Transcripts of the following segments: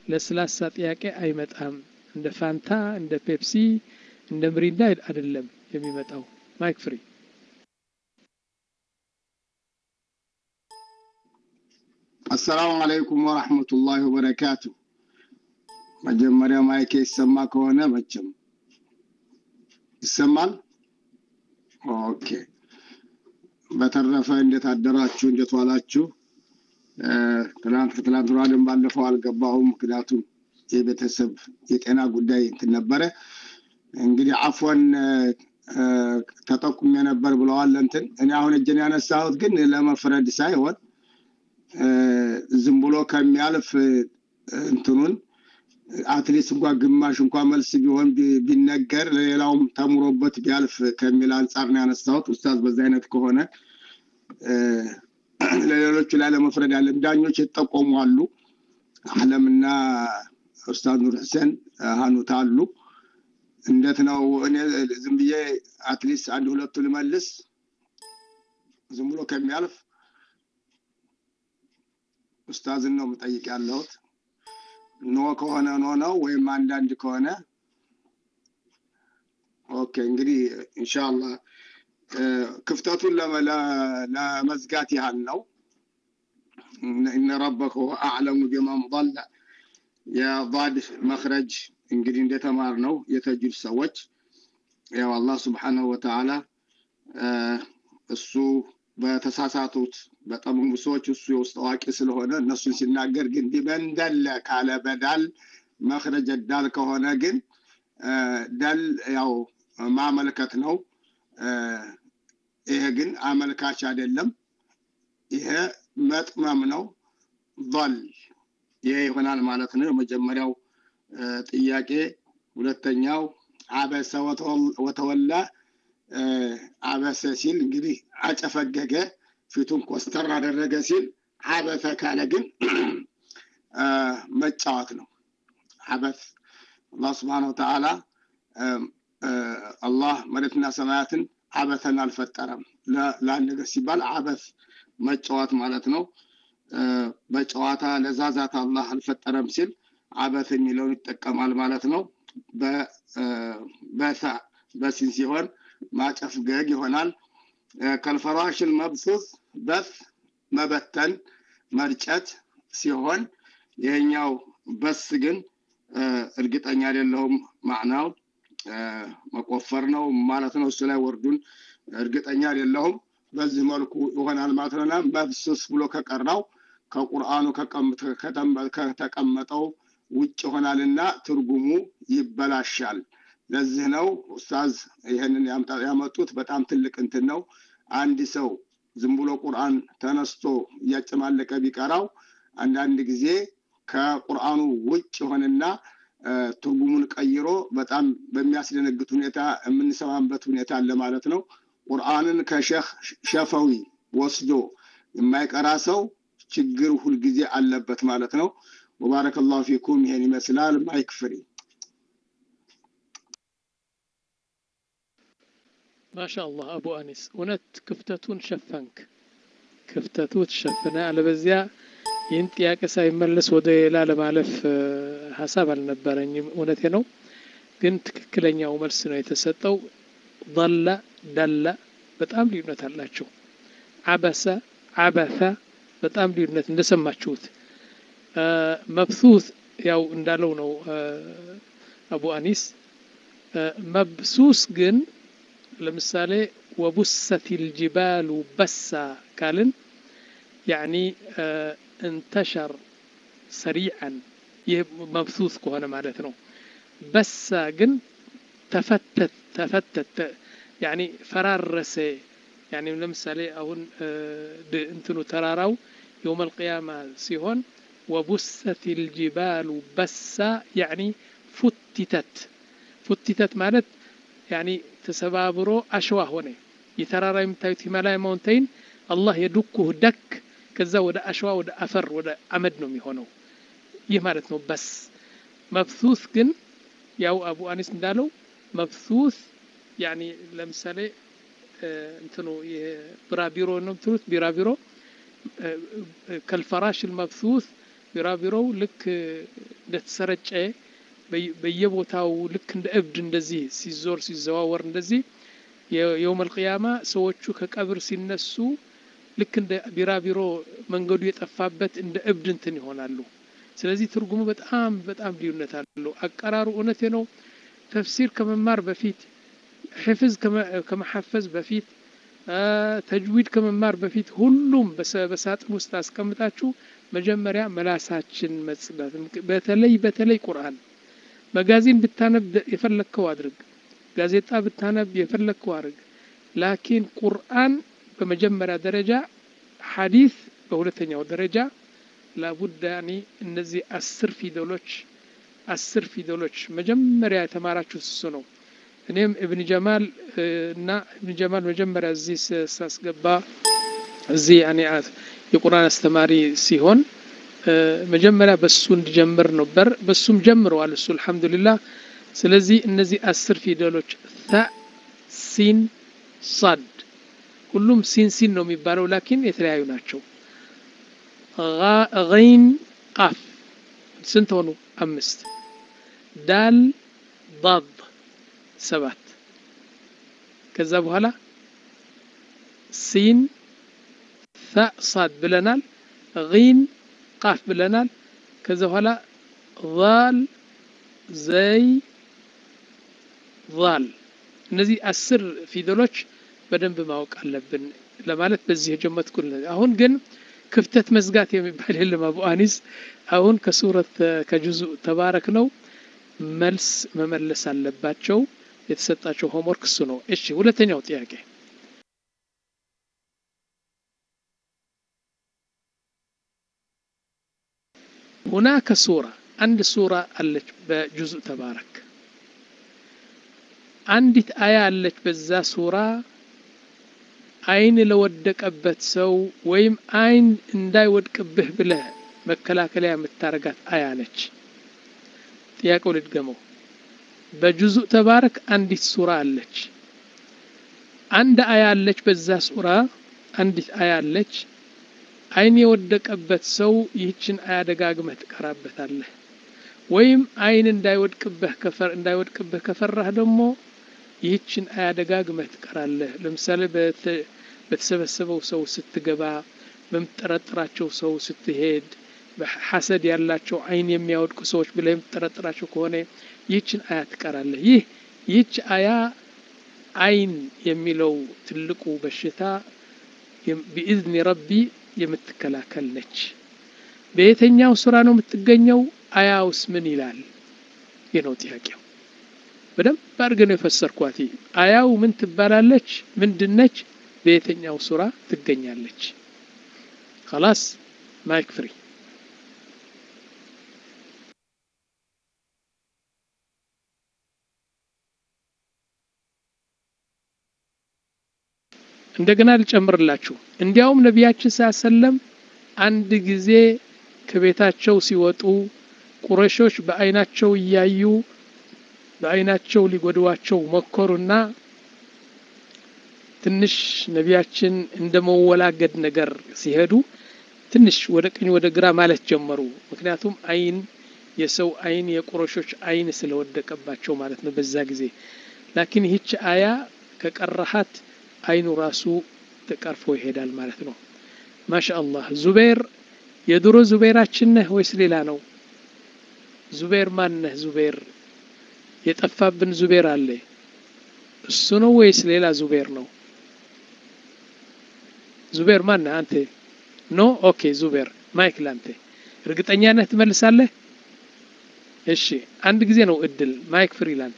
ለስላሳ ጥያቄ አይመጣም። እንደ ፋንታ፣ እንደ ፔፕሲ፣ እንደ ምሪንዳ አይደለም የሚመጣው። ማይክ ፍሪ አሰላሙ አለይኩም ወረሕመቱላሂ ወበረካቱ። መጀመሪያ ማይክ ይሰማ ከሆነ መቼም ይሰማል። ኦኬ። በተረፈ እንዴት አደራችሁ? እንዴት ዋላችሁ? ትናንት ከትናንት ወዲያም ባለፈው አልገባሁም፣ ምክንያቱም የቤተሰብ የጤና ጉዳይ እንትን ነበረ። እንግዲህ አፎን ተጠቁሜ ነበር ብለዋል። እንትን እኔ አሁን እጄን ያነሳሁት ግን ለመፍረድ ሳይሆን ዝም ብሎ ከሚያልፍ እንትኑን አትሊስት እንኳ ግማሽ እንኳ መልስ ቢሆን ቢነገር ለሌላውም ተምሮበት ቢያልፍ ከሚል አንጻር ነው ያነሳሁት። ኡስታዝ በዛ አይነት ከሆነ ለሌሎቹ ላይ ለመፍረድ ያለም ዳኞች የተጠቆሙ አሉ። አለምና ኡስታዝ ኑር ሁሴን ሀኑት አሉ። እንዴት ነው? እኔ ዝም ብዬ አትሊስት አንድ ሁለቱ ልመልስ ዝም ብሎ ከሚያልፍ ኡስታዝን ነው የምጠይቅ ያለሁት። ኖ ከሆነ ኖ ነው ወይም አንዳንድ ከሆነ ኦኬ። እንግዲህ ኢንሻአላህ ክፍተቱን ለመዝጋት ያህል ነው። እነ ረበከ አዕለሙ ቢመን ضለ የضاد መክረጅ እንግዲህ እንደተማር ነው የተጁድ ሰዎች ያው አላህ ስብሓነሁ ወተዓላ እሱ በተሳሳቱት በጠመሙ ሰዎች እሱ የውስጥ አዋቂ ስለሆነ እነሱን ሲናገር ግን ቢመንደለ ካለ በዳል መክረጀ ዳል ከሆነ ግን ዳል ያው ማመልከት ነው። ይሄ ግን አመልካች አይደለም። ይሄ መጥመም ነው። ል ይሄ ይሆናል ማለት ነው። የመጀመሪያው ጥያቄ። ሁለተኛው አበሰ ወተወላ አበሰ ሲል እንግዲህ አጨፈገገ ፊቱን ኮስተር አደረገ ሲል አበተ ካለ ግን መጫወት ነው። አበት አላህ ስብሓነ ወተዓላ አላህ መሬትና ሰማያትን አበተን አልፈጠረም። ለአንድ ነገር ሲባል አበት መጫወት ማለት ነው። በጨዋታ ለዛዛት አላህ አልፈጠረም ሲል አበት የሚለውን ይጠቀማል ማለት ነው። በሳ በሲን ሲሆን ማጨፍገግ ይሆናል። ከልፈራሽል መብሱስ በስ መበተን መርጨት ሲሆን ይሄኛው በስ ግን እርግጠኛ አይደለሁም ማዕናው መቆፈር ነው ማለት ነው። እሱ ላይ ወርዱን እርግጠኛ አይደለሁም። በዚህ መልኩ ይሆናል ማለት ነውና መብሱስ ብሎ ከቀራው ከቁርአኑ ከተቀመጠው ውጭ ይሆናልና ትርጉሙ ይበላሻል። ለዚህ ነው ኡስታዝ ይህንን ያመጡት። በጣም ትልቅ እንትን ነው። አንድ ሰው ዝም ብሎ ቁርአን ተነስቶ እያጨማለቀ ቢቀራው አንዳንድ ጊዜ ከቁርአኑ ውጭ የሆነና ትርጉሙን ቀይሮ በጣም በሚያስደነግጥ ሁኔታ የምንሰማበት ሁኔታ አለ ማለት ነው። ቁርአንን ከሼህ ሸፈዊ ወስዶ የማይቀራ ሰው ችግር ሁልጊዜ አለበት ማለት ነው። ወባረከላሁ ፊኩም። ይሄን ይመስላል። ማይክ ፍሪ ማሻአላህ አቡ አኒስ እውነት ክፍተቱን ሸፈንክ። ክፍተቱ ተሸፈነ። አለበዚያ ይህን ጥያቄ ሳይመለስ ወደ ሌላ ለማለፍ ሀሳብ አልነበረኝም። እውነቴ ነው፣ ግን ትክክለኛው መልስ ነው የተሰጠው። ضለ ዳላ በጣም ልዩነት አላቸው። አበሰ አበተ በጣም ልዩነት እንደሰማችሁት። መብሱት ያው እንዳለው ነው አቡ አኒስ። መብሱስ ግን ለምሳሌ ወቡሰት ልጅባሉ በሳ ካልን ያኒ እንተሸር ሰሪዓን ይህ መብሱስ ከሆነ ማለት ነው። በሳ ግን ተፈተት ተፈተት ያኒ ፈራረሰ ያኒ ለምሳሌ አሁን እንትኑ ተራራው የውመል ቅያማ ሲሆን ወቡሰት ልጅባሉ በሳ ያኒ ፉቲተት ፉቲተት ማለት ያኒ ተሰባብሮ አሸዋ ሆነ። የተራራ የምታዩት ሂማላያ ማውንቴን አላህ የዱኩህ ደክ ከዛ ወደ አሸዋ ወደ አፈር ወደ አመድ ነው የሚሆነው። ይህ ማለት ነው በስ። መብሱስ ግን ያው አቡ አኒስ እንዳለው መብሱስ ያኒ ለምሳሌ እንትኑ ቢራቢሮ ነው የምትሉት ቢራቢሮ ከልፈራሽ መብሱስ ቢራቢሮው ልክ እንደተሰረጨ በየቦታው ልክ እንደ እብድ እንደዚህ ሲዞር ሲዘዋወር እንደዚህ የውመል ቂያማ ሰዎቹ ከቀብር ሲነሱ ልክ እንደ ቢራቢሮ መንገዱ የጠፋበት እንደ እብድ እንትን ይሆናሉ። ስለዚህ ትርጉሙ በጣም በጣም ልዩነት አለው። አቀራሩ እውነቴ ነው። ተፍሲር ከመማር በፊት ሕፍዝ ከመሐፈዝ በፊት ተጅዊድ ከመማር በፊት ሁሉም በሳጥን ውስጥ አስቀምጣችሁ መጀመሪያ መላሳችን መጽዳት። በተለይ በተለይ ቁርአን መጋዚን ብታነብ የፈለግከው አድርግ፣ ጋዜጣ ብታነብ የፈለግከው አድርግ። ላኪን ቁርአን በመጀመሪያ ደረጃ፣ ሐዲስ በሁለተኛው ደረጃ ላቡዳ ያኒ እነዚህ አስር ፊደሎች አስር ፊደሎች መጀመሪያ የተማራችሁት እሱ ነው። እኔም እብን ጀማል እና እብን ጀማል መጀመሪያ እዚህ ሳስገባ እዚህ ያኔ የቁርአን አስተማሪ ሲሆን መጀመሪያ በሱ እንዲጀምር ነበር። በሱም ጀምረዋል እሱ አልሐምዱሊላህ። ስለዚህ እነዚህ አስር ፊደሎች ታ፣ ሲን፣ ሳድ ሁሉም ሲን ሲን ነው የሚባለው፣ ላኪን የተለያዩ ናቸው። ገይን ቃፍ ስንት ሆኑ? አምስት ዳል ዳድ ሰባት ከዛ በኋላ ሲን ታ ሳድ ብለናል። ጊን ቃፍ ብለናል። ከዛ በኋላ ዛል ዘይ ዛል እነዚህ አስር ፊደሎች በደንብ ማወቅ አለብን ለማለት በዚህ የጀመትኩ። አሁን ግን ክፍተት መዝጋት የሚባል የለም። አቡ አኒስ አሁን ከሱረት ከጁዙ ተባረክ ነው መልስ መመለስ አለባቸው። የተሰጣቸው ሆምወርክ እሱ ነው። እሺ ሁለተኛው ጥያቄ ሁናከ ሱራ አንድ ሱራ አለች በጁዙ ተባረክ አንዲት አያ አለች በዛ ሱራ አይን ለወደቀበት ሰው ወይም አይን እንዳይወድቅብህ ብለህ መከላከያ የምታረጋት አያ ነች። ጥያቄው ልድገመው። በጁዙ ተባረክ አንዲት ሱራ አለች። አንድ አያ አለች በዛ ሱራ አንዲት አያ አለች። አይን የወደቀበት ሰው ይህችን አያ ደጋግመህ ትቀራበታለህ። ወይም አይን እንዳይወድቅብህ ከፈር እንዳይወድቅብህ ከፈራህ ደግሞ ይህችን አያ ደጋግመህ ትቀራለህ። ለምሳሌ በተሰበሰበው ሰው ስትገባ፣ በምትጠረጥራቸው ሰው ስትሄድ፣ ሐሰድ ያላቸው አይን የሚያወድቁ ሰዎች ብለህ የምትጠረጥራቸው ከሆነ ይህችን አያ ትቀራለህ። ይህ ይህች አያ አይን የሚለው ትልቁ በሽታ ቢኢዝኒ ረቢ የምትከላከል ነች። በየትኛው ሱራ ነው የምትገኘው? አያውስ ምን ይላል? ይህ ነው ጥያቄው። በደንብ አድርገን ነው የፈሰርኳት። አያው ምን ትባላለች? ምንድነች? በየትኛው ሱራ ትገኛለች? خلاص ማይክ ፍሪ እንደገና ልጨምርላችሁ። እንዲያውም ነቢያችን ሳሰለም አንድ ጊዜ ከቤታቸው ሲወጡ ቁረሾች በአይናቸው እያዩ በአይናቸው ሊጎድዋቸው ሞከሩና ትንሽ ነቢያችን እንደ መወላገድ ነገር ሲሄዱ ትንሽ ወደ ቀኝ ወደ ግራ ማለት ጀመሩ። ምክንያቱም አይን የሰው አይን የቁረሾች አይን ስለወደቀባቸው ማለት ነው በዛ ጊዜ። ላኪን ይህች አያ ከቀረሃት አይኑ ራሱ ተቀርፎ ይሄዳል ማለት ነው። ማሻ አላህ። ዙቤር የድሮ ዙቤራችን ነህ ወይስ ሌላ ነው? ዙቤር ማን ነህ? ዙቤር የጠፋብን ዙቤር አለ። እሱ ነው ወይስ ሌላ ዙቤር ነው? ዙቤር ማን ነህ አንተ? ኖ ኦኬ፣ ዙቤር ማይክ ላንተ። እርግጠኛ ነህ ትመልሳለህ? እሺ፣ አንድ ጊዜ ነው እድል። ማይክ ፍሪ ላንተ።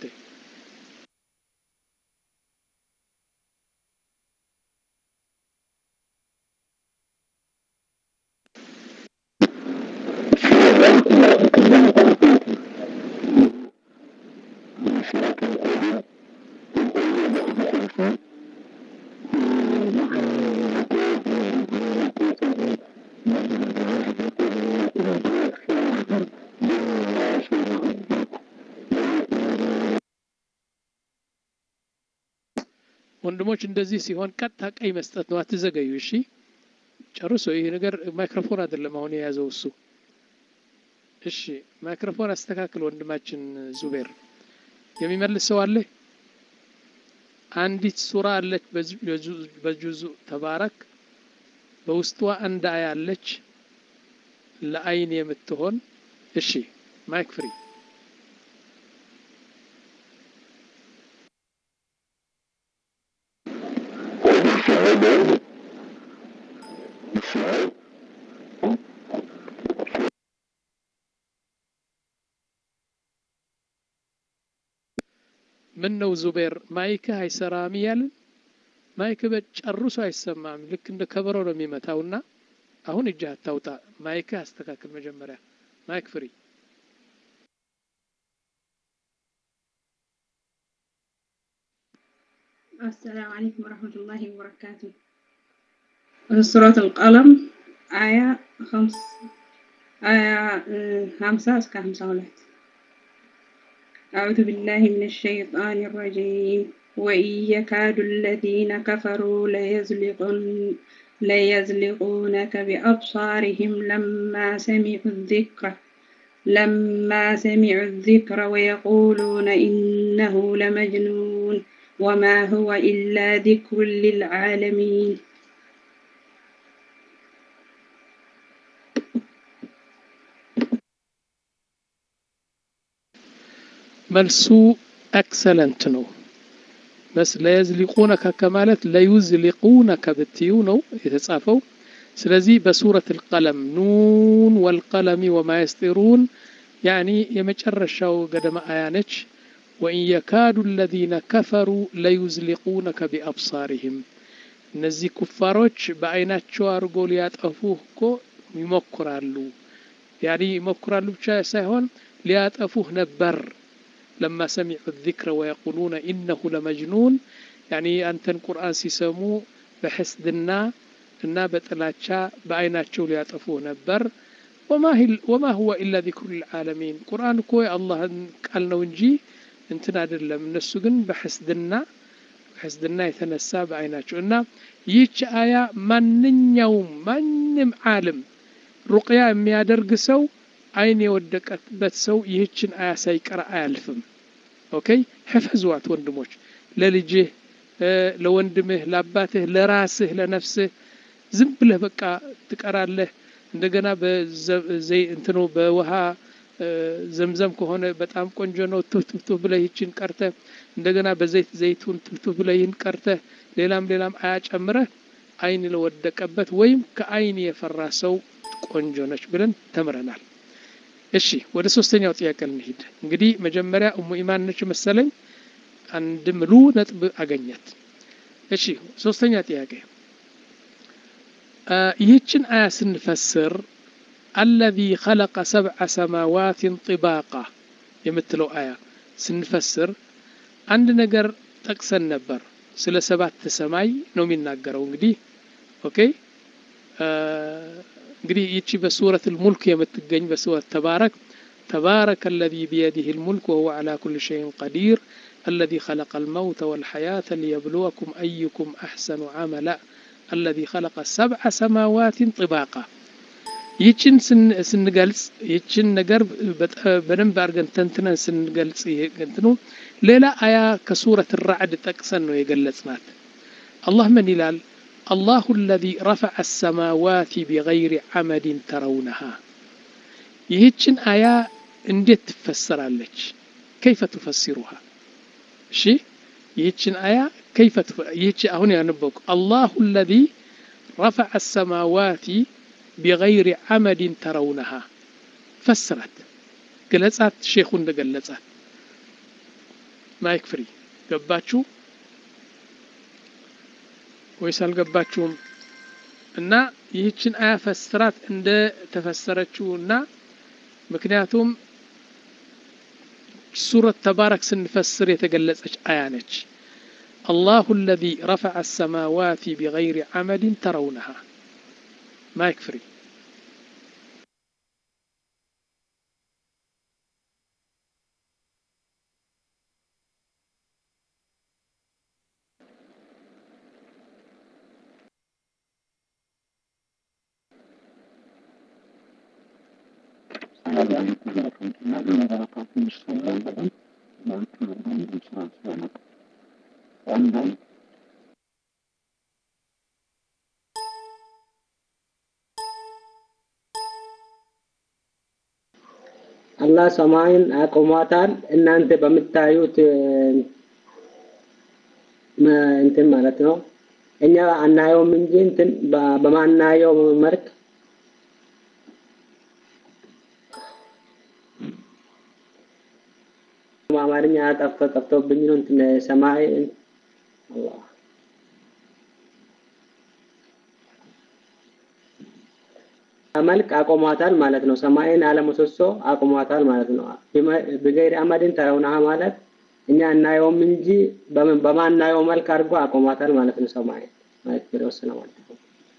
ወንድሞች እንደዚህ ሲሆን ቀጥታ ቀይ መስጠት ነው። አትዘገዩ። እሺ ጨርሶ። ይህ ነገር ማይክሮፎን አይደለም አሁን የያዘው እሱ። እሺ ማይክሮፎን አስተካክል ወንድማችን ዙቤር የሚመልስ ሰው አለ አንዲት ሱራ አለች በጁዙ ተባረክ በውስጧ አንድ አያ አለች ለአይን የምትሆን እሺ ማይክ ፍሪ ምን ነው ዙቤር ማይክህ አይሰራም እያልን ማይክ በጨርሶ አይሰማም ልክ እንደ ከበሮ ነው የሚመታውና አሁን እጅህ አታውጣ ማይክህ አስተካክል መጀመሪያ ማይክ ፍሪ السلام عليكم ورحمة الله وبركاته سورة القلم آية خمس آية خمسة اسكا خمسة ولات أعوذ بالله من الشيطان الرجيم وإن يكاد الذين كفروا ليزلقون ليزلقونك بأبصارهم لما سمعوا الذكر لما سمعوا الذكر ويقولون إنه لمجنون وما هو إلا ذكر للعالمين መልሱ ኤክሰለንት ነው በስ ለየዝሊቁነከ ከማለት ለዩዝሊቁነከ ብትዩ ነው የተጻፈው ስለዚህ በሱረት ልቀለም ኑን ወልቀለሚ ወማ የስጢሩን ያኒ የመጨረሻው ገደማ አያ ነች ወኢን የካዱ አለዚነ ከፈሩ ለዩዝሊቁነከ ቢአብሳሪህም እነዚህ ኩፋሮች በአይናቸው አድርጎ ሊያጠፉ እኮ ይሞክራሉ ያኒ ይሞክራሉ ብቻ ሳይሆን ሊያጠፉህ ነበር ለማ ሰሚዑ ዚክረ ወየቁሉነ ኢነሁ ለመጅኑን ያኒ አንተን ቁርአን ሲሰሙ በሕስድና እና በጥላቻ በአይናቸው ሊያጠፉህ ነበር ወማ ሁወ ኢላ ዚክሩ ልልዓለሚን ቁርአን እኮ የአላህን ቃል ነው እንጂ እንትን አይደለም እነሱ ግን በሕስድና በሕስድና የተነሳ በአይናቸው እና ይህች አያ ማንኛውም ማንም ዓለም ሩቅያ የሚያደርግ ሰው አይን የወደቀበት ሰው ይህችን አያ ሳይቀራ አያልፍም ኦኬ ሕፈዝዋት ወንድሞች ለልጅህ ለወንድምህ ለአባትህ ለራስህ ለነፍስህ ዝም ብለህ በቃ ትቀራለህ እንደገና እንትኑ በውሃ ዘምዘም ከሆነ በጣም ቆንጆ ነው ቱፍቱፍ ብለህ ይችን ቀርተህ እንደገና በዘይት ዘይቱን ቱፍቱፍ ብለህ ይህን ቀርተህ ሌላም ሌላም አያ ጨምረህ አይን ለወደቀበት ወይም ከአይን የፈራ ሰው ቆንጆ ነች ብለን ተምረናል እሺ ወደ ሶስተኛው ጥያቄ እንሂድ እንግዲህ መጀመሪያ እሙ ኢማን ነች መሰለኝ አንድ ምሉ ነጥብ አገኘት እሺ ሶስተኛ ጥያቄ ይህችን አያ ስንፈስር አለዚ ኸለቀ ሰብዐ ሰማዋትን ጥባቃ የምትለው አያ ስንፈስር አንድ ነገር ጠቅሰን ነበር ስለ ሰባት ሰማይ ነው የሚናገረው እንግዲህ ኦኬ እንግዲህ ይቺ በሱረት ልሙልክ የምትገኝ በሱረት ተባረክ تبارك الذي بيده الملك وهو على كل شيء قدير الذي خلق الموت والحياة ليبلوكم أيكم أحسن عملا الذي خلق سبع سماوات طباقا ይችን ስንገልጽ ይችን ነገር በደንብ አድርገን ተንትነን ስንገልጽ እንትኑ ሌላ አያ ከሱረት ራዕድ ጠቅሰን ነው የገለጽናት አላህ ምን ይላል الله الذي رفع السماوات بغير عمد ترونها ይህችን አያ እንዴት ትፈሰራለች كيف تفسرها እሺ ይህችን አያ كيف ይህች አሁን ያነበብኩ الله الذي رفع السماوات بغير عمد ترونها فسرت ገለጻት ሼኹ እንደገለጻት ማይክ ፍሪ ገባችሁ ወይስ አልገባችሁም እና ይህችን አያ ፈስራት እንደ ተፈሰረችው እና ምክንያቱም ሱረት ተባረክ ስንፈስር የተገለጸች አያ ነች الله الذي رفع السماوات بغير عمد ترونها مايك فري አላህ ሰማይን አቆሟታል። እናንተ በምታዩት እንትን ማለት ነው። እኛ አናየውም እንጂ እንትን በማናየው መልክ አማርኛ ጠፍቶ ጠፍቶብኝ ነው። እንትን ሰማይ አላህ መልክ አቆሟታል ማለት ነው። ሰማይን አለምሰሶ አቆሟታል ማለት ነው። ብገይር አመድን ተረውናሃ ማለት እኛ እናየውም እንጂ በማናየው መልክ አድርጎ አቆሟታል ማለት ነው። ሰማይ ማለት ወሰነ ማለት ነው።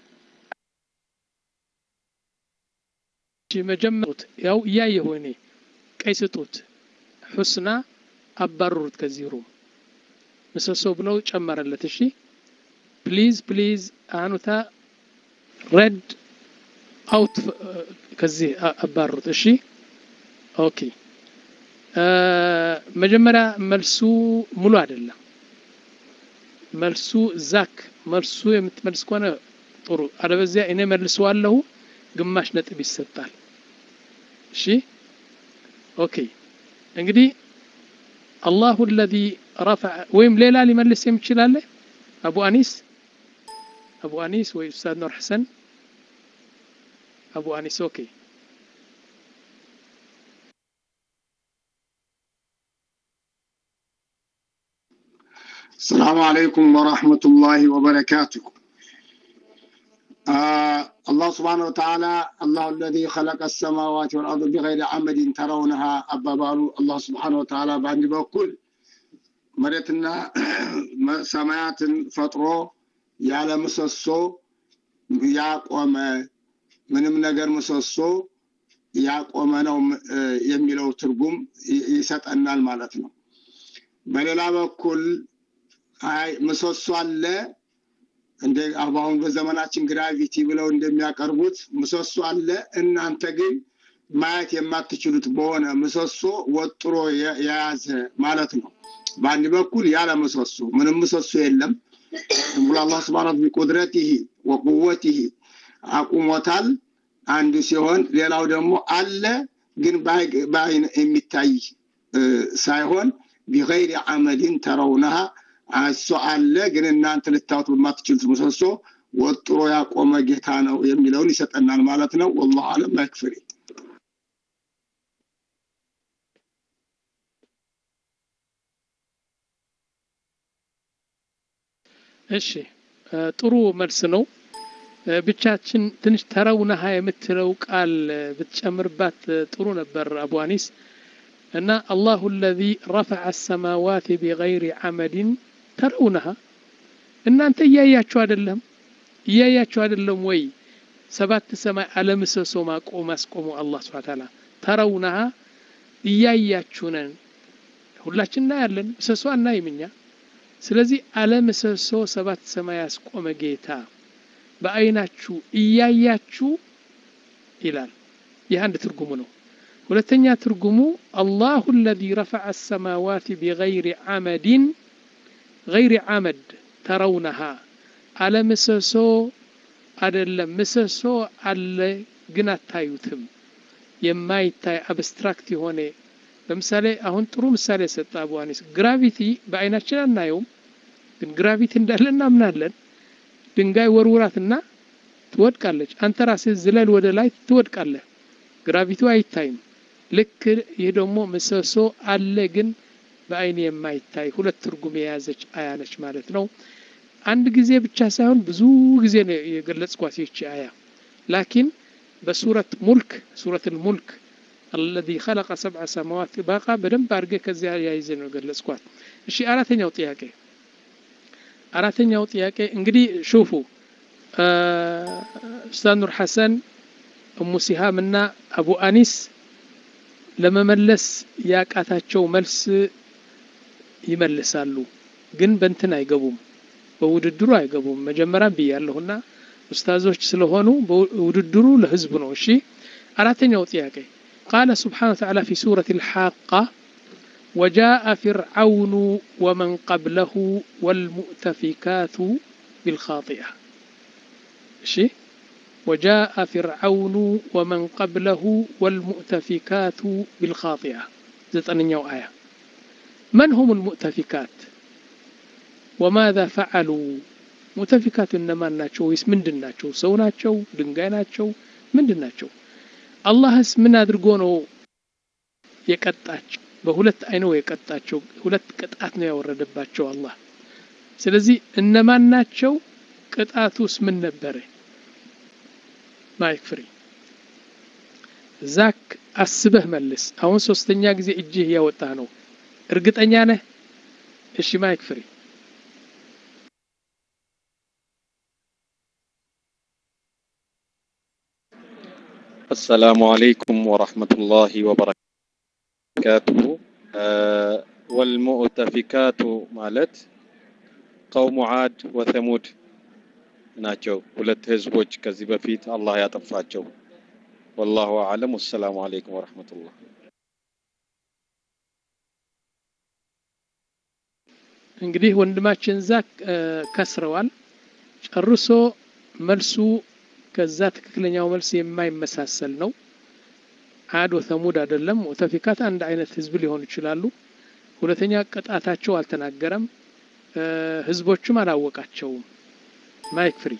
መጀመሩት ያው እያየሁ እኔ ቀይ ስጡት ሑስና አባረሩት ከዚህ ሩም ምሰሶ ብለው ጨመረለት። እሺ ፕሊዝ ፕሊዝ አኑታ ረድ አውት ከዚህ አባሩት። እሺ ኦኬ። መጀመሪያ መልሱ ሙሉ አይደለም። መልሱ ዛክ መልሱ የምትመልስ ከሆነ ጥሩ፣ አለበዚያ እኔ መልሰዋለሁ፣ ግማሽ ነጥብ ይሰጣል። እሺ ኦኬ። እንግዲህ አላሁ አለዚ ረፈዐ ወይም ሌላ ሊመልስ የሚችላለ አቡ አኒስ አቡ አኒስ ወይ ኡስታዝ ኑር ሐሰን أبو أنيس أوكي السلام عليكم ورحمة الله وبركاته آه الله سبحانه وتعالى الله الذي خلق السماوات والأرض بغير عمد ترونها أبابالو الله سبحانه وتعالى بعد بكل مريتنا سمايات فطرو ያለ ምሰሶ ያቆመ ምንም ነገር ምሰሶ ያቆመ ነው የሚለው ትርጉም ይሰጠናል ማለት ነው። በሌላ በኩል አይ ምሰሶ አለ እንደ አሁን በዘመናችን ግራቪቲ ብለው እንደሚያቀርቡት ምሰሶ አለ፣ እናንተ ግን ማየት የማትችሉት በሆነ ምሰሶ ወጥሮ የያዘ ማለት ነው። በአንድ በኩል ያለ ምሰሶ ምንም ምሰሶ የለም ብሎ አላህ ስብሐነ ቢቁድረቲሂ ወቁወቲሂ አቁሞታል። አንዱ ሲሆን ሌላው ደግሞ አለ ግን በአይን የሚታይ ሳይሆን ቢገይሪ አመድን ተረውነሃ እሱ አለ ግን እናንተ ልታዩት በማትችሉት ምሰሶ ወጥሮ ያቆመ ጌታ ነው የሚለውን ይሰጠናል ማለት ነው። ወላሁ አለም አይክፍሪ። እሺ ጥሩ መልስ ነው። ብቻችን ትንሽ ተረውነሃ የምትለው ቃል ብትጨምርባት ጥሩ ነበር አቡ አኒስ እና አላሁ አለዚ ረፈዐ አሰማዋት ቢገይሪ ዐመድን ተረውነሃ እናንተ እያያችሁ አይደለም እያያችሁ አይደለም ወይ ሰባት ሰማይ አለምሰሶ ማቆም ማስቆሙ አላህ ስብሐ ተዓላ ተረውነሃ እያያችሁ ነን ሁላችን እናያለን ምሰሶ አናይም እኛ ስለዚህ አለምሰሶ ሰባት ሰማይ ያስቆመ ጌታ በአይናችሁ እያያችሁ ይላል። ይህ አንድ ትርጉሙ ነው። ሁለተኛ ትርጉሙ አላሁ አለዚ ረፈዐ አሰማዋት ቢገይሪ ዐመድን ገይሪ ዐመድ ተረውነሃ አለ ምሰሶ አይደለም። ምሰሶ አለ ግን አታዩትም። የማይታይ አብስትራክት የሆነ ለምሳሌ አሁን ጥሩ ምሳሌ ሰጠ አቡ አኒስ። ግራቪቲ በአይናችን አናየውም፣ ግን ግራቪቲ እንዳለ እናምናለን። ድንጋይ ወርውራትና ትወድቃለች። አንተ ራስህ ዝለል ወደ ላይ ትወድቃለህ። ግራቪቲው አይታይም። ልክ ይህ ደግሞ ምሰሶ አለ ግን በአይን የማይታይ ሁለት ትርጉም የያዘች አያ ነች ማለት ነው። አንድ ጊዜ ብቻ ሳይሆን ብዙ ጊዜ ነው የገለጽኳት ይቺ አያ። ላኪን በሱረት ሙልክ ሱረት ሙልክ አለዚ ኸለቀ ሰብዐ ሰማዋት ባቃ በደንብ አድርጌ ከዚያ ያይዘ ነው የገለጽኳት። እሺ አራተኛው ጥያቄ አራተኛው ጥያቄ እንግዲህ ሹፉ ኡስታዝ ኑር ሐሰን እሙ ሲሃም እና አቡ አኒስ ለመመለስ ያቃታቸው መልስ ይመልሳሉ፣ ግን በእንትን አይገቡም፣ በውድድሩ አይገቡም። መጀመሪያም ብያለሁና ኡስታዞች ስለሆኑ ውድድሩ ለህዝቡ ነው። እሺ አራተኛው ጥያቄ قال سبحانه وتعالى في سورة الحاقة وجاء فرعون ومن قبله والمؤتفكات بالخاطئة شيء وجاء فرعون ومن قبله والمؤتفكات بالخاطئة زتنيو آية من هم المؤتفكات وماذا فعلوا مؤتفكات إنما ناتشو ويس من دناتشو سو ناتشو دنقاي ناتشو من دناتشو አላህስ ምን አድርጎ ነው የቀጣቸው? በሁለት አይነው የቀጣቸው። ሁለት ቅጣት ነው ያወረደባቸው አላህ። ስለዚህ እነማን ናቸው? ቅጣቱስ ምን ነበረ? ማይክ ፍሪ ዛክ አስበህ መልስ። አሁን ሶስተኛ ጊዜ እጅህ ያወጣ ነው። እርግጠኛ ነህ? እሺ ማይክ ፍሪ السلام عليكم ورحمة الله وبركاته آه والمؤتفكات مالت قوم عاد وثمود ናቸው ሁለት ህዝቦች ከዚህ በፊት አላህ ያጠፋቸው ወላሁ አለም ወሰላሙ አለይኩም ወረህመቱላህ እንግዲህ ወንድማችን ዛክ ከስረዋል ጨርሶ መልሱ ከዛ ትክክለኛው መልስ የማይመሳሰል ነው። አድ ወተሙድ አይደለም። ሙተፊካት አንድ አይነት ህዝብ ሊሆኑ ይችላሉ። ሁለተኛ ቅጣታቸው አልተናገረም። ህዝቦቹም አላወቃቸውም። ማይክ ፍሪ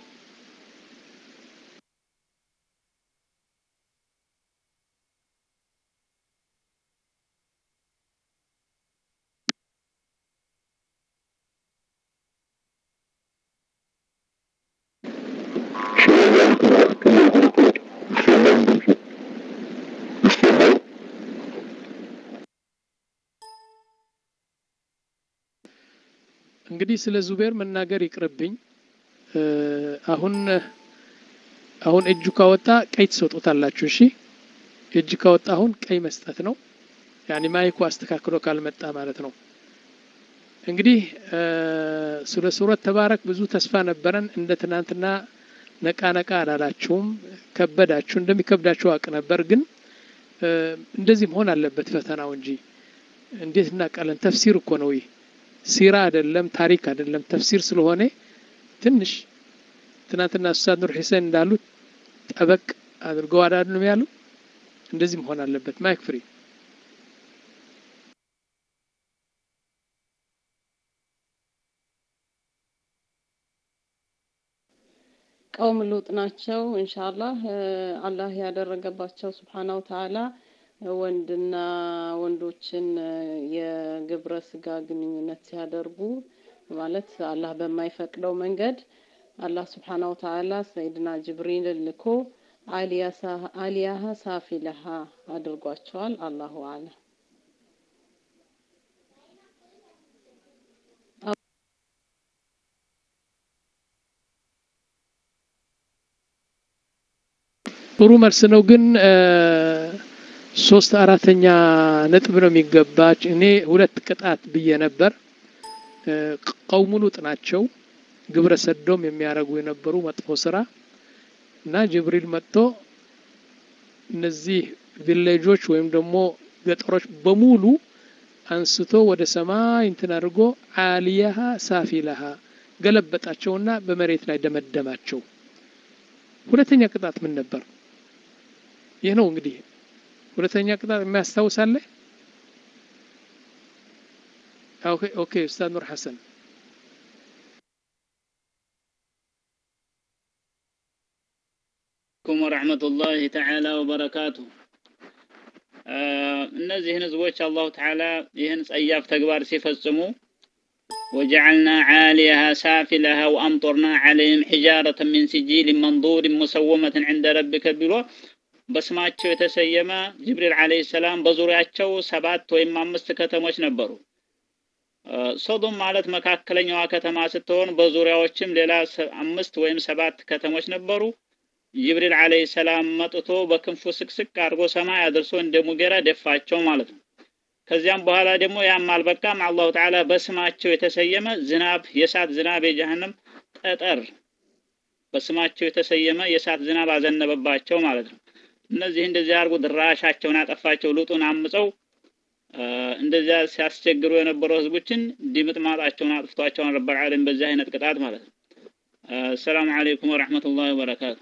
እንግዲህ ስለ ዙቤር መናገር ይቅርብኝ። አሁን አሁን እጁ ካወጣ ቀይ ትሰጡታላችሁ። እሺ እጅ ካወጣ አሁን ቀይ መስጠት ነው። ያኔ ማይኩ አስተካክሎ ካልመጣ ማለት ነው። እንግዲህ ስለ ሱረት ተባረክ ብዙ ተስፋ ነበረን። እንደ ትናንትና ነቃ ነቃ አላላችሁም። ከበዳችሁ። እንደሚከብዳችሁ አውቅ ነበር፣ ግን እንደዚህ መሆን አለበት ፈተናው እንጂ እንዴት እናውቃለን? ተፍሲር እኮ ነው ይህ ሲራ አይደለም፣ ታሪክ አይደለም፣ ተፍሲር ስለሆነ ትንሽ ትናንትና ኡስታዝ ኑር ሂሰን እንዳሉት ጠበቅ አድርገው አዳድንም ያሉ እንደዚህ መሆን አለበት። ማይክ ፍሪ ቀውም ሉጥ ናቸው። ኢንሻአላህ አላህ ያደረገባቸው ስብሓናሁ ተዓላ ወንድና ወንዶችን የግብረ ስጋ ግንኙነት ሲያደርጉ ማለት አላህ በማይፈቅደው መንገድ አላህ ስብሓናሁ ተዓላ ሰይድና ጅብሪል ልኮ አሊያሃ ሳፊለሃ አድርጓቸዋል። አላሁ አለም። ጥሩ መልስ ነው ግን ሶስት አራተኛ ነጥብ ነው የሚገባች። እኔ ሁለት ቅጣት ብዬ ነበር። ቀውሙ ሉጥ ናቸው ግብረ ሰዶም የሚያደርጉ የነበሩ መጥፎ ስራ እና ጅብሪል መጥቶ እነዚህ ቪሌጆች ወይም ደግሞ ገጠሮች በሙሉ አንስቶ ወደ ሰማይ እንትን አድርጎ አሊያሃ ሳፊለሃ ገለበጣቸውና በመሬት ላይ ደመደማቸው። ሁለተኛ ቅጣት ምን ነበር? ይህ ነው እንግዲህ ሁለተኛ ቅጣት የሚያስታውሳለ? ኦኬ ኦኬ ኡስታዝ ኑር ሐሰን አለይኩም ወረሕመቱላሂ ተዓላ ወበረካቱ። እነዚህን ህዝቦች አላሁ ተዓላ ይህን ጸያፍ ተግባር ሲፈጽሙ ወጀዐልና ዓሊያሃ ሳፊለሃ ወአምጦርና ዐለይህም ሒጃረተ ሚን ሲጂል መንዱር ሙሰወመትን ዐንደ ረቢከ ብሎ በስማቸው የተሰየመ ጅብሪል ዓለይሂ ሰላም በዙሪያቸው ሰባት ወይም አምስት ከተሞች ነበሩ። ሶዶም ማለት መካከለኛዋ ከተማ ስትሆን በዙሪያዎችም ሌላ አምስት ወይም ሰባት ከተሞች ነበሩ። ጅብሪል ዓለይሂ ሰላም መጥቶ በክንፉ ስቅስቅ አድርጎ ሰማይ አድርሶ እንደ ሙጌራ ደፋቸው ማለት ነው። ከዚያም በኋላ ደግሞ ያም አልበቃም። አላሁ ተዓላ በስማቸው የተሰየመ ዝናብ፣ የእሳት ዝናብ፣ የጀሃነም ጠጠር በስማቸው የተሰየመ የእሳት ዝናብ አዘነበባቸው ማለት ነው። እነዚህ እንደዚህ አድርጎ ድራሻቸውን አጠፋቸው ሉጡን አምፀው እንደዚያ ሲያስቸግሩ የነበሩ ህዝቦችን ዲምጥማጣቸውን አጥፍቷቸውን ረብ ልዓለሚን በዚህ አይነት ቅጣት ማለት ነው አሰላሙ አለይኩም ወረሕመቱላሂ ወበረካቱ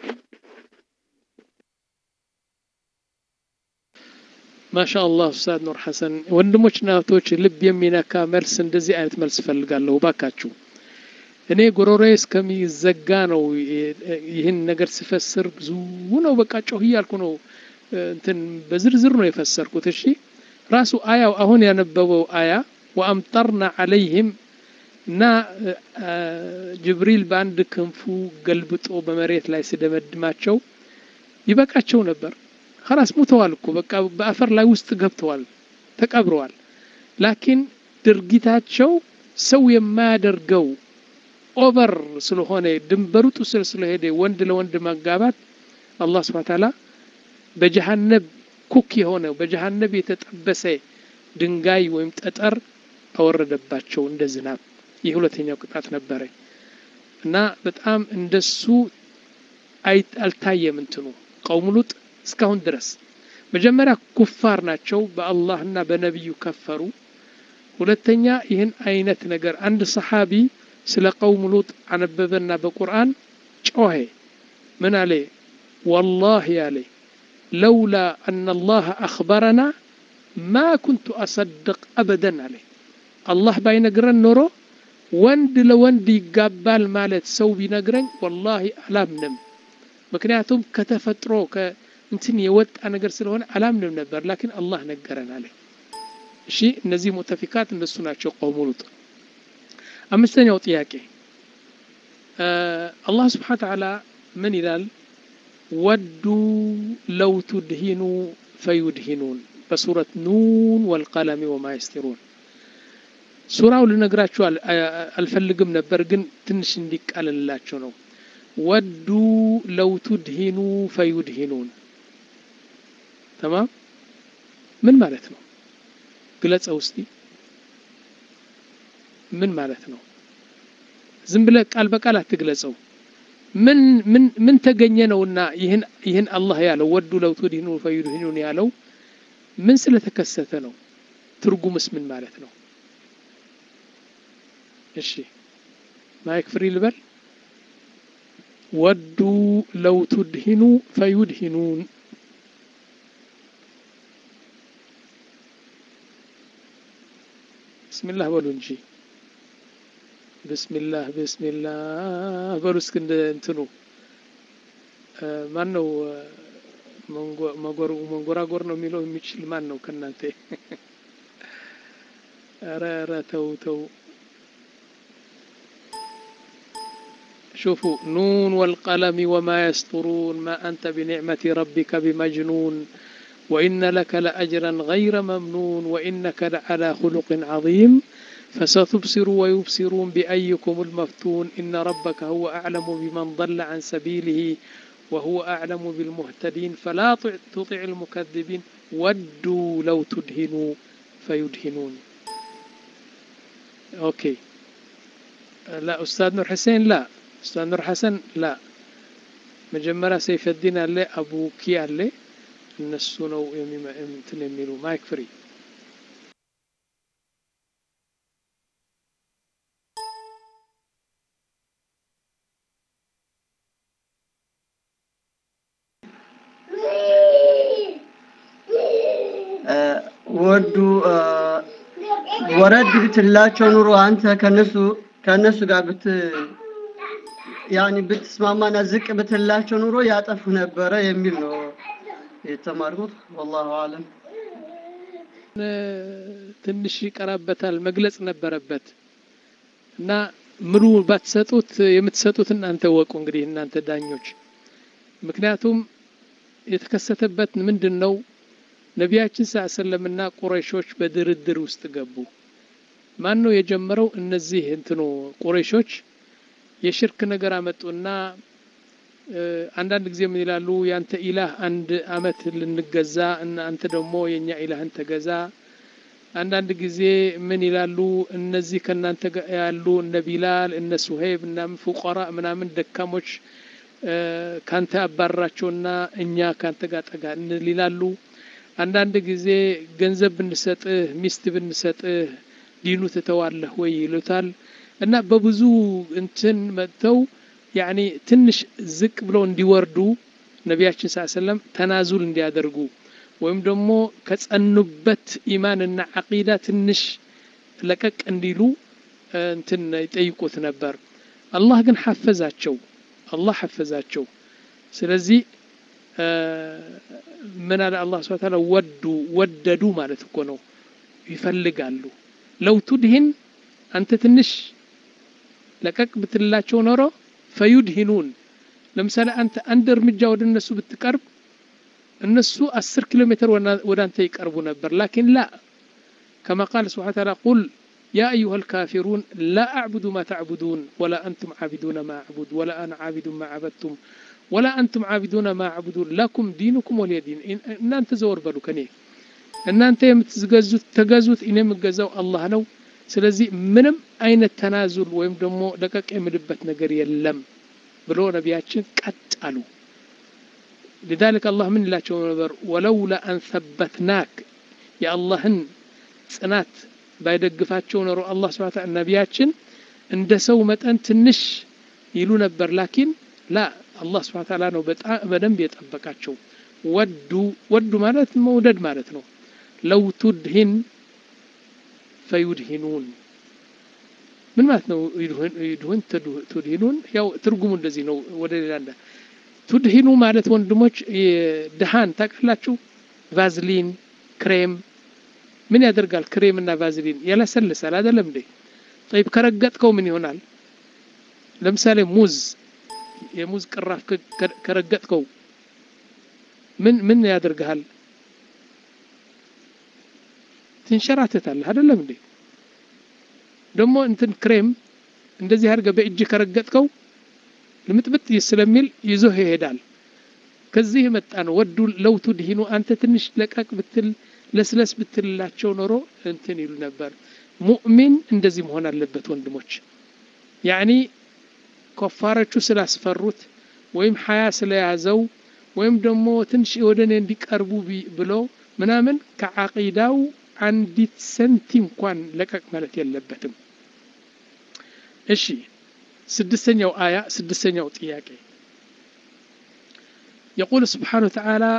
ማሻ አላህ ኡስታዝ ኑር ሐሰን ወንድሞችና እህቶች ልብ የሚነካ መልስ እንደዚህ አይነት መልስ ፈልጋለሁ ባካችሁ እኔ ጎሮሬ እስከሚዘጋ ነው ይህን ነገር ስፈስር ብዙ ነው በቃ ጮህ እያልኩ ነው እንትን በዝርዝር ነው የፈሰርኩት እሺ ራሱ አያው አሁን ያነበበው አያ ወአምጠርና አለይህም እና ጅብሪል በአንድ ክንፉ ገልብጦ በመሬት ላይ ስደመድማቸው ይበቃቸው ነበር ከላስ ሙተዋል እኮ በቃ በአፈር ላይ ውስጥ ገብተዋል ተቀብረዋል ላኪን ድርጊታቸው ሰው የማያደርገው ኦቨር ስለሆነ ድንበሩ ጥስር ስለሄደ ወንድ ለወንድ መጋባት አላህ ስብሐ ተዓላ በጀሃነብ ኩክ የሆነ በጀሃነብ የተጠበሰ ድንጋይ ወይም ጠጠር አወረደባቸው እንደ ዝናብ ይህ ሁለተኛው ቅጣት ነበረ እና በጣም እንደሱ አልታየም እንትኑ ቀውም ሉጥ እስካሁን ድረስ መጀመሪያ ኩፋር ናቸው በአላህና በነቢዩ ከፈሩ ሁለተኛ ይህን አይነት ነገር አንድ ሰሓቢ ስለ ቀውም ሉጥ አነበበና በቁርአን ጮኸ ምን አለ ወላሂ አለ ለውላ አና አላህ አኽበረና ማ ኩንቱ አሰድቅ አበደን አለ አላህ ባይነግረን ኖሮ ወንድ ለወንድ ይጋባል ማለት ሰው ቢነግረኝ ወላሂ አላምንም ምክንያቱም ከተፈጥሮ እንትን የወጣ ነገር ስለሆነ አላምንም ነበር ላኪን አላህ ነገረን አለ እሺ እነዚህ ሙተፊካት እነሱ ናቸው ቀውሙ ሉጥ አምስተኛው ጥያቄ አላህ ስብሓን ተዓላ ምን ይላል ወዱ ለው ቱድሂኑ ፈዩድሂኑን በሱረት ኑን ወልቀለሚ ወማ የስጢሩን ሱራው ልነግራችሁ አልፈልግም ነበር ግን ትንሽ እንዲቃለልላቸው ነው ወዱ ለው ቱድሂኑ ፈዩድሂኑን ተማም ምን ማለት ነው ግለጸው እስቲ ምን ማለት ነው ዝም ብለህ ቃል በቃል አትግለጸው ምን ምን ምን ተገኘ ነውና ይህን ይህን አላህ ያለው ወዱ ለው ቱድሂኑ ፈዩድሂኑን ያለው ምን ስለተከሰተ ነው ትርጉምስ ምን ማለት ነው እሺ ማይክ ፍሪ ልበል ወዱ ለው ቱድሂኑ ፈዩድሂኑን ብስሚላህ በሉ እንጂ ብስሚላህ ብስሚላህ በሉ እስክ እንደ እንትኑ ማን ነው መንጎራጎር ነው የሚለው የሚችል ማን ነው ከእናንተ ኧረ ኧረ ተው ተው شوفوا نون والقلم وما يسطرون ما أنت بنعمة ربك بمجنون وإن لك لأجرا غير ممنون وإنك لعلى خلق عظيم فستبصر ويبصرون بأيكم المفتون إن ربك هو أعلم بمن ضل عن سبيله وهو أعلم بالمهتدين فلا تطع المكذبين ودوا لو تدهنوا فيدهنون أوكي لا أستاذ نور حسين لا أستاذ نور حسن لا مجمرة سيف الدين اللي أبو كي اللي እነሱ ነው እንትን የሚሉ ማይክ ፍሪ ወዱ ወረድ ብትላቸው ኑሮ አንተ ከነሱ ከነሱ ጋር ብት ያኒ ብትስማማና ዝቅ ብትላቸው ኑሮ ያጠፉ ነበረ የሚል ነው የተማርኩት ወላሁ አለም ትንሽ ይቀራበታል መግለጽ ነበረበት እና ምሉ ባትሰጡት የምትሰጡት እናንተ ወቁ እንግዲህ እናንተ ዳኞች ምክንያቱም የተከሰተበት ምንድን ነው ነቢያችን ስ ሰለምና ቁረይሾች በድርድር ውስጥ ገቡ ማን ነው የጀመረው እነዚህ እንትኑ ቁረይሾች የሽርክ ነገር አመጡና አንዳንድ ጊዜ ምን ይላሉ ያንተ ኢላህ አንድ አመት ልንገዛ እና አንተ ደግሞ የኛ ኢላህን ተገዛ አንዳንድ ጊዜ ምን ይላሉ እነዚህ ከእናንተ ያሉ እነ ቢላል እነ ሱሄብ ምናምን ፉቀራ ምናምን ደካሞች ካንተ አባራቸውና እኛ ካንተ ጋር ጠጋ እንል ይላሉ። አንዳንድ ጊዜ ገንዘብ ብንሰጥህ ሚስት ብንሰጥህ ዲኑ ትተዋለህ ወይ ይሉታል። እና በብዙ እንትን መጥተው ያኒ ትንሽ ዝቅ ብለው እንዲወርዱ ነቢያችን ስ ሰለም ተናዙል እንዲያደርጉ ወይም ደግሞ ከጸኑበት ኢማንና ዓቂዳ ትንሽ ለቀቅ እንዲሉ እንትን ይጠይቁት ነበር። አላህ ግን ሐፈዛቸው። አላህ ሐፈዛቸው። ስለዚህ ምን አለ አላህ ስብሐ ወተዓላ ወዱ ወደዱ ማለት እኮ ነው፣ ይፈልጋሉ። ለው ቱድሂን አንተ ትንሽ ለቀቅ ብትላቸው ኖሮ ፈዩድሂኑን ለምሳሌ አንተ አንድ እርምጃ ወደ እነሱ ብትቀርብ እነሱ አስር ኪሎ ሜትር ወደ አንተ ይቀርቡ ነበር። ላኪን ላ ከማ ቃል ስብሐ ወተዓላ ቁል ያ አዩሃ ልካፊሩን ላ አዕቡዱ ማ ተዕቡዱን ወላ አንቱም ዓቢዱነ ማ አዕቡድ ወላ አና ዓቢዱን ማ ዓበድቱም ወላ አንቱም ዓቢዱነ ማ አዕቡዱን ለኩም ዲኑኩም ወሊየ ዲን። እናንተ ዘወር በሉ ከኔ እናንተ የምትገዙት ተገዙት፣ እኔ የምገዛው አላህ ነው። ስለዚህ ምንም አይነት ተናዙል ወይም ደግሞ ለቀቅ የምልበት ነገር የለም ብሎ ነቢያችን ቀጥ አሉ። ሊዛሊክ አላህ ምን ይላቸው ነበር? ወለውላ አን ሰበትናክ የአላህን ጽናት ባይደግፋቸው ኖሮ አላህ ስብሐ ወተዓላ ነቢያችን እንደ ሰው መጠን ትንሽ ይሉ ነበር። ላኪን ላ አላህ ስብሐ ወተዓላ ነው በጣም በደንብ የጠበቃቸው። ወዱ ወዱ ማለት መውደድ ማለት ነው። ለው ቱድሂን ፈዩድሂኑን ምን ማለት ነው? ይድሁን ቱድሂኑን ያው ትርጉሙ እንደዚህ ነው። ወደ ሌላ እንዳ ቱድሂኑ ማለት ወንድሞች ድሃን ታውቃላችሁ? ቫዝሊን ክሬም ምን ያደርጋል? ክሬም እና ቫዝሊን ያለሰልሳል አይደለም እንዴ? ጠይብ ከረገጥከው ምን ይሆናል? ለምሳሌ ሙዝ የሙዝ ቅራፍ ከረገጥከው ምን ምን ያደርግሃል? ትንሸራተታለህ አይደለም እንዴ? ደግሞ እንትን ክሬም እንደዚህ አድርገህ በእጅ ከረገጥከው ልምጥምጥ ስለሚል ይዞህ ይሄዳል። ከዚህ የመጣ ነው። ወዱ ለው ቱድሂኑ አንተ ትንሽ ለቀቅ ብትል ለስለስ ብትልላቸው ኖሮ እንትን ይሉ ነበር። ሙእሚን እንደዚህ መሆን አለበት ወንድሞች። ያኒ ኮፋሮቹ ስላስፈሩት ወይም ሀያ ስለያዘው ወይም ደግሞ ትንሽ ወደ እኔ እንዲቀርቡ ብሎ ምናምን ከዓቂዳው አንዲት ሰንቲ እንኳን ለቀቅ ማለት የለበትም። እሺ ስድስተኛው አያ ስድስተኛው ጥያቄ يقول سبحانه وتعالى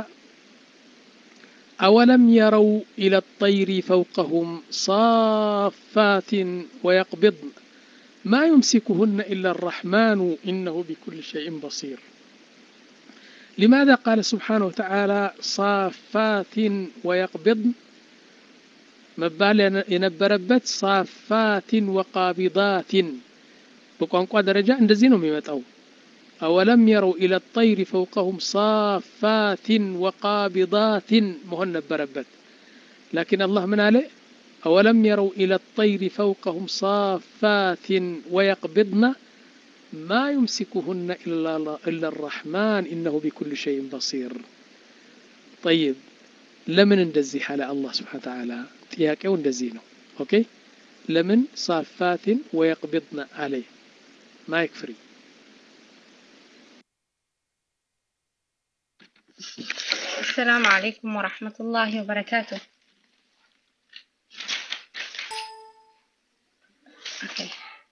أولم يروا إلى الطير فوقهم صافات ويقبضن ما يمسكهن إلا الرحمن إنه بكل شيء بصير لماذا قال سبحانه وتعالى صافات ويقبضن መባል የነበረበት ሳፋትን ወቃቢዳትን በቋንቋ ደረጃ እንደዚህ ነው የሚመጣው። አወለም የረው ኢለ ጠይሪ ፈውቀሁም ሳፋትን ወቃቢዳትን መሆን ነበረበት። ላኪን አላህ ምን አለ? አወለም የረው ኢለ ጠይሪ ፈውቀሁም ሳፋትን ወየቅቢድና ማ ዩምሲኩሁነ ኢላ አራሕማን ኢነሁ ቢኩል ሸይን በሲር። ጠይብ ለምን እንደዚህ አለ አላህ ስብሓነ ወተዓላ? ጥያቄው እንደዚህ ነው። ኦኬ ለምን ሳፋትን ወየቅቢድና አለ? ማይክ ፍሪ السلام عليكم ورحمة الله وبركاته أوكي.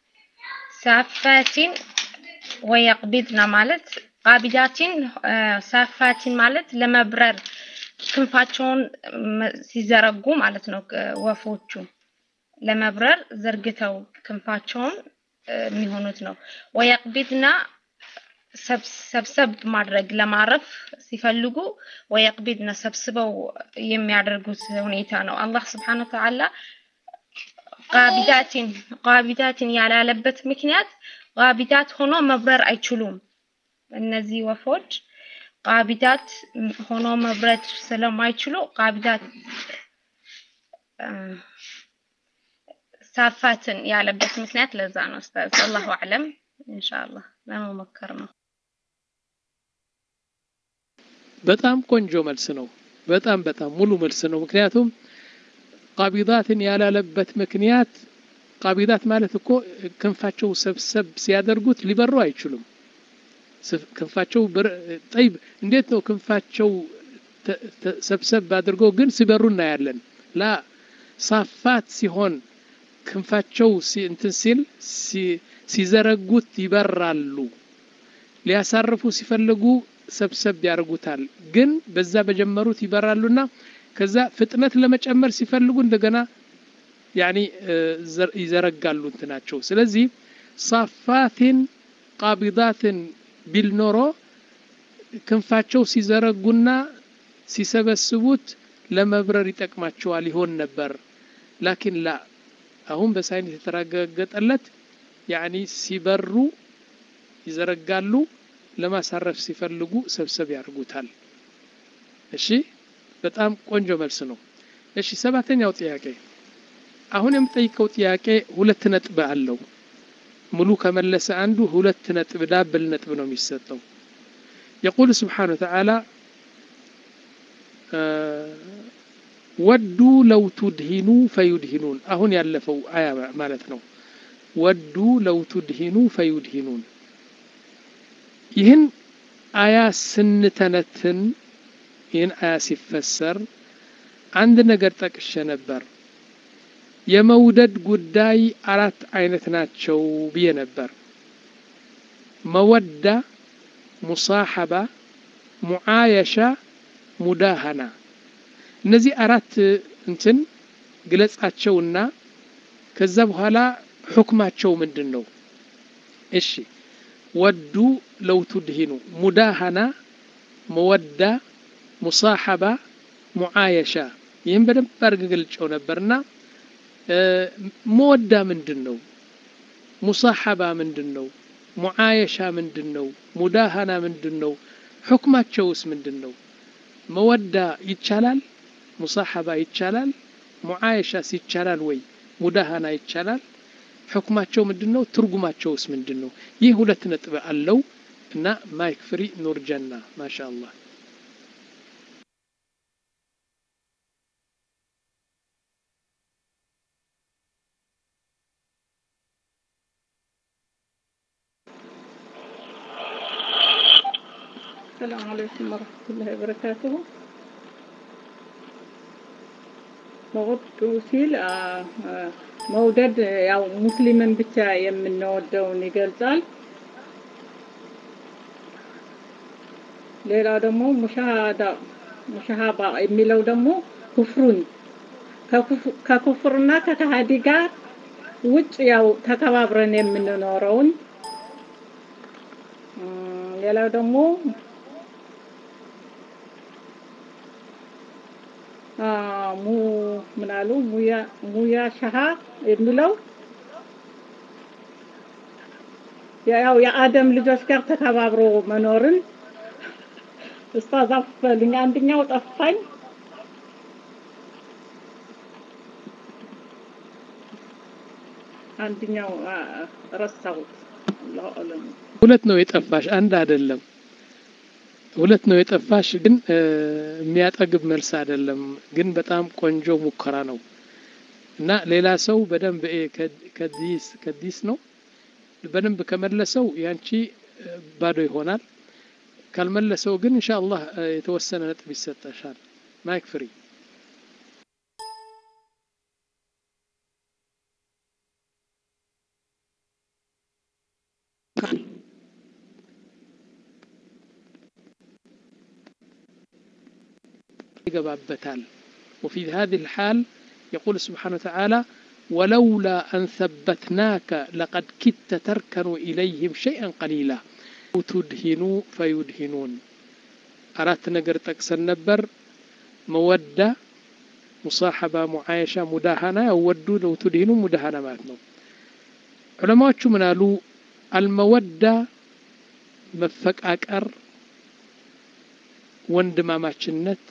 ሳፋቲን ወየቅቢድና ማለት ቃቢዳቲን ሳፋቲን ማለት ለመብረር ክንፋቸውን ሲዘረጉ ማለት ነው። ወፎቹ ለመብረር ዘርግተው ክንፋቸውን የሚሆኑት ነው። ወየቅቢድና ሰብሰብ ማድረግ ለማረፍ ሲፈልጉ ወየቅቢድና ሰብስበው የሚያደርጉት ሁኔታ ነው። አላህ ስብሓነ ወተዓላ ቃቢዳቲን ቃቢዳቲን ያላለበት ምክንያት ቃቢዳት ሆኖ መብረር አይችሉም። እነዚህ ወፎች ቃቢዳት ሆኖ መብረት ስለማይችሉ ቃቢዳት ሳፋትን ያለበት ምክንያት ለዛ ነው። ኡስታዝ አላሁ አዕለም ኢንሻአላህ ለመሞከር ነው። በጣም ቆንጆ መልስ ነው። በጣም በጣም ሙሉ መልስ ነው። ምክንያቱም ቃቢዳትን ያላለበት ምክንያት ቃቢዳት ማለት እኮ ክንፋቸው ሰብሰብ ሲያደርጉት ሊበሩ አይችሉም። ክንፋቸው ጠይብ እንዴት ነው ክንፋቸው ሰብሰብ አድርገው ግን ሲበሩ እናያለን ላ ሳፋት ሲሆን ክንፋቸው እንትን ሲል ሲዘረጉት ይበራሉ ሊያሳርፉ ሲፈልጉ ሰብሰብ ያደርጉታል ግን በዛ በጀመሩት ይበራሉና ከዛ ፍጥነት ለመጨመር ሲፈልጉ እንደገና ያኒ ይዘረጋሉ እንትናቸው ስለዚህ ሳፋትን ቃቢዳትን ቢል ኖሮ ክንፋቸው ሲዘረጉና ሲሰበስቡት ለመብረር ይጠቅማቸዋል ይሆን ነበር ላኪን ላ አሁን በሳይንስ የተረጋገጠለት ያኒ ሲበሩ ይዘረጋሉ ለማሳረፍ ሲፈልጉ ሰብሰብ ያደርጉታል እሺ በጣም ቆንጆ መልስ ነው እሺ ሰባተኛው ጥያቄ አሁን የምጠይቀው ጥያቄ ሁለት ነጥብ አለው ሙሉ ከመለሰ አንዱ ሁለት ነጥብ ዳብል ነጥብ ነው የሚሰጠው يقول سبحانه وتعالى ወዱ ለው ቱድሂኑ ፈዩድሂኑን አሁን ያለፈው አያ ማለት ነው ወዱ ለው ቱድሂኑ ፈዩድሂኑን ይህን አያ ስንተነትን ይህን አያ ሲፈሰር አንድ ነገር ጠቅሼ ነበር የመውደድ ጉዳይ አራት አይነት ናቸው ብዬ ነበር መወዳ ሙሳሐባ ሙዓየሻ ሙዳሃና እነዚህ አራት እንትን ግለጻቸውና ከዛ በኋላ ሁክማቸው ምንድን ነው እሺ ወዱ ለው ቱድሂኑ ሙዳሃና መወዳ ሙሳሐባ ሙዓየሻ ይህም በደንብ አድርገ ገልጨው ነበርና መወዳ ምንድን ነው ሙሳሐባ ምንድን ነው ሙዓየሻ ምንድን ነው ሙዳሃና ምንድን ነው ሁክማቸውስ ምንድን ነው መወዳ ይቻላል ሙሳሐባ ይቻላል ሙዓየሻስ ይቻላል ወይ ሙዳሃና ይቻላል ሕክማቸው ምንድን ነው ትርጉማቸውስ ምንድን ነው ይህ ሁለት ነጥብ አለው እና ማይክ ፍሪ ኑር ጀና ማሻ አላህ السلام عليكم ورحمة الله وبركاته መውደዱ ሲል መውደድ ያው ሙስሊምን ብቻ የምንወደውን ይገልጻል። ሌላው ደግሞ ሙሻሃዳ ሙሻሃባ የሚለው ደግሞ ኩፍሩን ከኩፍርና ከከሃዲ ጋር ውጭ ያው ተከባብረን የምንኖረውን ሌላው ደግሞ ሙ ምናሉ ሙያ ሙያ ሻሃ የሚለው ያው የአደም ልጆች ጋር ተከባብሮ መኖርን ኡስታዝ አፈልኝ አንደኛው ጠፋኝ አንደኛው ረሳሁት አላሁ አለም ሁለት ነው የጠፋሽ አንድ አይደለም ሁለት ነው የጠፋሽ ግን የሚያጠግብ መልስ አይደለም ግን በጣም ቆንጆ ሙከራ ነው እና ሌላ ሰው በደንብ ከዲስ ከዲስ ነው በደንብ ከመለሰው ያንቺ ባዶ ይሆናል ካልመለሰው ግን ኢንሻአላህ የተወሰነ ነጥብ ይሰጠሻል ማይክ ፍሪ يقبابتال وفي هذه الحال يقول سبحانه وتعالى ولولا أن ثبتناك لقد كدت تركن إليهم شيئا قليلا تدهنوا فيدهنون أردت نقر تكسر نبر مودة مصاحبة معايشة مداهنة ودوا لو تدهنوا مداهنة ماتنو علماء من قالوا المودة مفكاكر ወንድማማችነት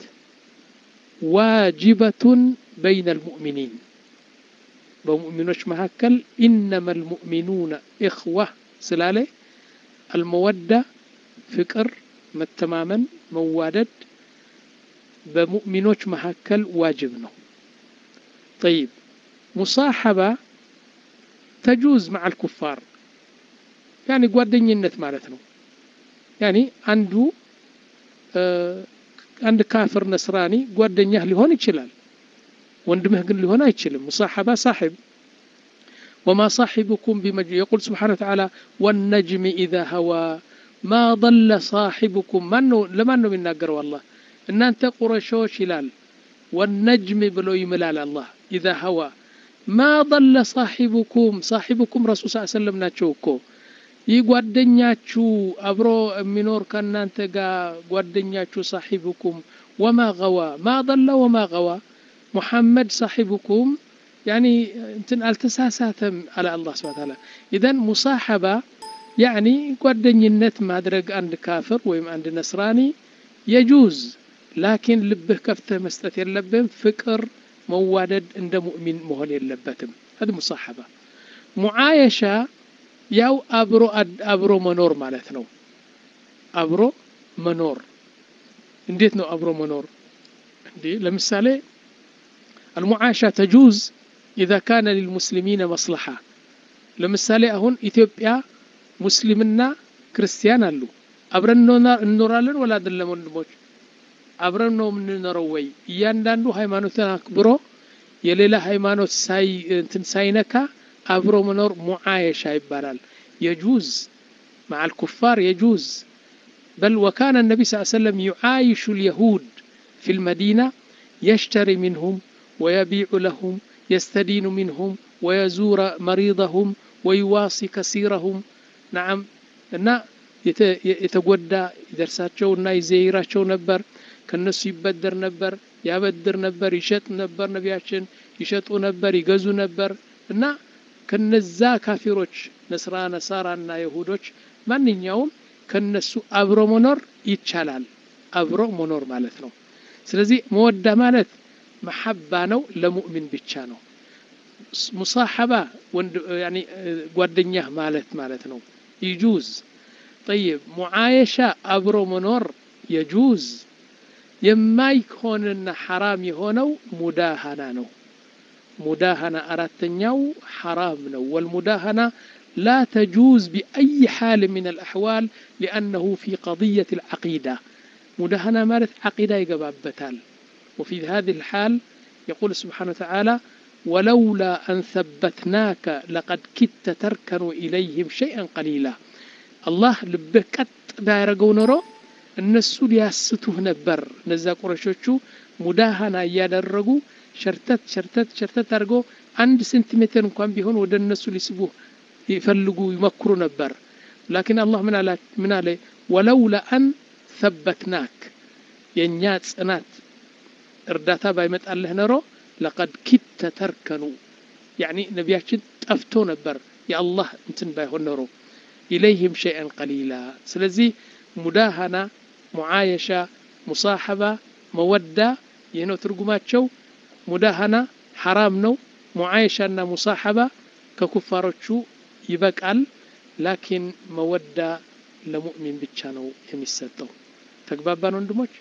ዋጅበቱን በይነ ልሙእሚኒን በሙእሚኖች መካከል ኢነማ ልሙእሚኑነ እኽዋ ስላለ አልመወዳ ፍቅር መተማመን መዋደድ በሙእሚኖች መካከል ዋጅብ ነው ጠይብ ሙሳሐባ ተጁዝ መዓ ልኩፋር ያኒ ጓደኝነት ማለት ነው ያኒ አንዱ አንድ ካፍር ነስራኒ ጓደኛህ ሊሆን ይችላል ወንድምህ ግን ሊሆን አይችልም ሙሳሐባ ሳሒብ وما صاحبكم بمجنون يقول سبحانه وتعالى والنجم إذا هوى ما ضل صاحبكم من لمن من ناقر والله إن أنت قرشوش هلال والنجم بلو يملال الله إذا هوى ما ضل صاحبكم صاحبكم رسول صلى الله عليه وسلم ناتشوكو ይህ ጓደኛችሁ አብሮ የሚኖር ከእናንተ ጋር ጓደኛችሁ ሳሒብኩም ወማ ገዋ ማ ضለ ወማ ገዋ ሙሐመድ ሳሒብኩም ያኒ እንትን አልተሳሳተም አለ አላህ ስብሐ ተዓላ ኢዘን ሙሳሐባ ያኒ ጓደኝነት ማድረግ አንድ ካፍር ወይም አንድ ነስራኒ የጁዝ ላኪን ልብህ ከፍተህ መስጠት የለብህም ፍቅር መዋደድ እንደ ሙእሚን መሆን የለበትም هذا ሙሳሐባ ሙዓየሻ ያው አብሮ አብሮ መኖር ማለት ነው አብሮ መኖር እንዴት ነው አብሮ መኖር እንዴ ለምሳሌ المعاشة تجوز إذا كان للمسلمين مصلحة ለምሳሌ አሁን ኢትዮጵያ ሙስሊምና ክርስቲያን አሉ አብረን እንኖራለን ወላ አይደለም ወንድሞች አብረን ነው የምንኖረው ወይ እያንዳንዱ ሃይማኖትን አክብሮ የሌላ ሃይማኖት ሳይ እንትን ሳይነካ አብሮ መኖር ሙዓየሻ ይባላል የጁዝ مع الكفار يجوز بل وكان النبي صلى الله عليه وسلم يعايش اليهود في المدينة يشتري منهم ويبيع لهم يستدين منهم ويزور مريضهم ويواصي كثيرهم نعم እና የተጎዳ ይደርሳቸው እና ይዘይራቸው ነበር ከነሱ ይበደር ነበር ያበድር ነበር ይሸጥ ነበር ነቢያችን ይሸጡ ነበር ይገዙ ነበር እና ከነዛ ካፊሮች ነስራ ነሳራ እና ይሁዶች ማንኛውም ከነሱ አብሮ መኖር ይቻላል አብሮ መኖር ማለት ነው ስለዚህ መወዳ ማለት መሐባ ነው ለሙእሚን ብቻ ነው ሙሳሐባ ጓደኛህ ማለት ማለት ነው ይጁዝ ጠይብ ሙዓየሻ አብሮ መኖር የጁዝ የማይሆንና ሐራም የሆነው ሙዳሃና ነው ሙዳሃና አራተኛው ሐራም ነው ወልሙዳሃና لا تجوز بأي حال من الأحوال لأنه في قضية العقيدة مدهنا مالت عقيدة يقبابتال وفي هذه الحال يقول سبحانه وتعالى ولولا أن ثبتناك لقد كدت تركن إليهم شيئا قليلا الله لبه قط بايرغو نرو እነሱ ሊያስቱህ ነበር እነዛ ቁረሾቹ ሙዳሃና እያደረጉ ሸርተት ሸርተት ሸርተት አድርጎ አንድ ሴንቲሜትር እንኳን ቢሆን ወደ እነሱ ሊስቡህ ይፈልጉ ይመክሩ ነበር ላኪን አላህ ምን አለ ወለውላ አን ሰበትናክ የእኛ ጽናት እርዳታ ባይመጣልህ ኖሮ ለቀድ ኪተ ተርከኑ ያኒ ነቢያችን ጠፍቶ ነበር የአላህ እንትን ባይሆን ኖሮ ኢለይህም ሸይአን ቀሊላ ስለዚህ ሙዳሃና ሙዓየሻ ሙሳሐባ መወዳ ይህ ነው ትርጉማቸው ሙዳሃና ሐራም ነው ሙዓየሻና ሙሳሐባ ከኩፋሮቹ ይበቃል ላኪን መወዳ ለሙእሚን ብቻ ነው የሚሰጠው ተግባባን ወንድሞች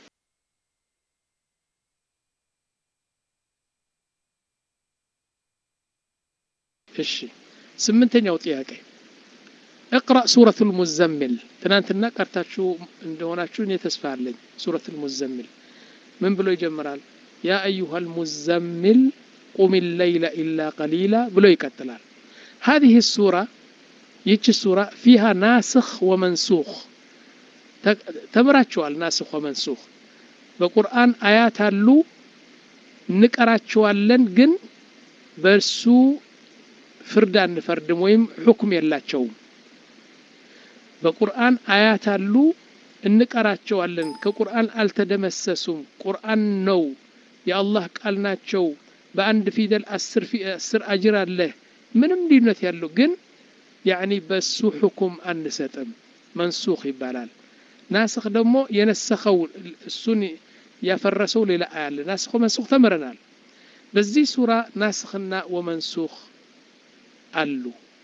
እሺ ስምንተኛው ጥያቄ اقرأ سورة المزمل ትናንትና ቀርታችሁ እንደሆናችሁ እኔ ተስፋ አለኝ ሱረት المزمل ምን ብሎ ይጀምራል ያ አዩሃ المزمل ቁም الليل إلا قليلا ብሎ ይቀጥላል هذه السورة ይቺ ሱራ ፊሃ ናስኽ ወመንሱኽ ተምራችኋል ናስኽ ወመንሱኽ በቁርአን አያት አሉ እንቀራቸዋለን ግን በሱ ፍርድ አንፈርድም ወይም ሁክም የላቸውም በቁርአን አያት አሉ እንቀራቸዋለን ከቁርአን አልተደመሰሱም ቁርአን ነው የአላህ ቃል ናቸው በአንድ ፊደል አስር አጅር አለህ ምንም ልዩነት ያለው ግን ያኒ በሱ ሁኩም አንሰጥም መንሱኽ ይባላል ናስኽ ደግሞ የነሰኸው እሱን ያፈረሰው ሌላ አያለ ናስኽ መንሱኽ ተምረናል በዚህ ሱራ ናስኽና ወመንሱኽ አሉ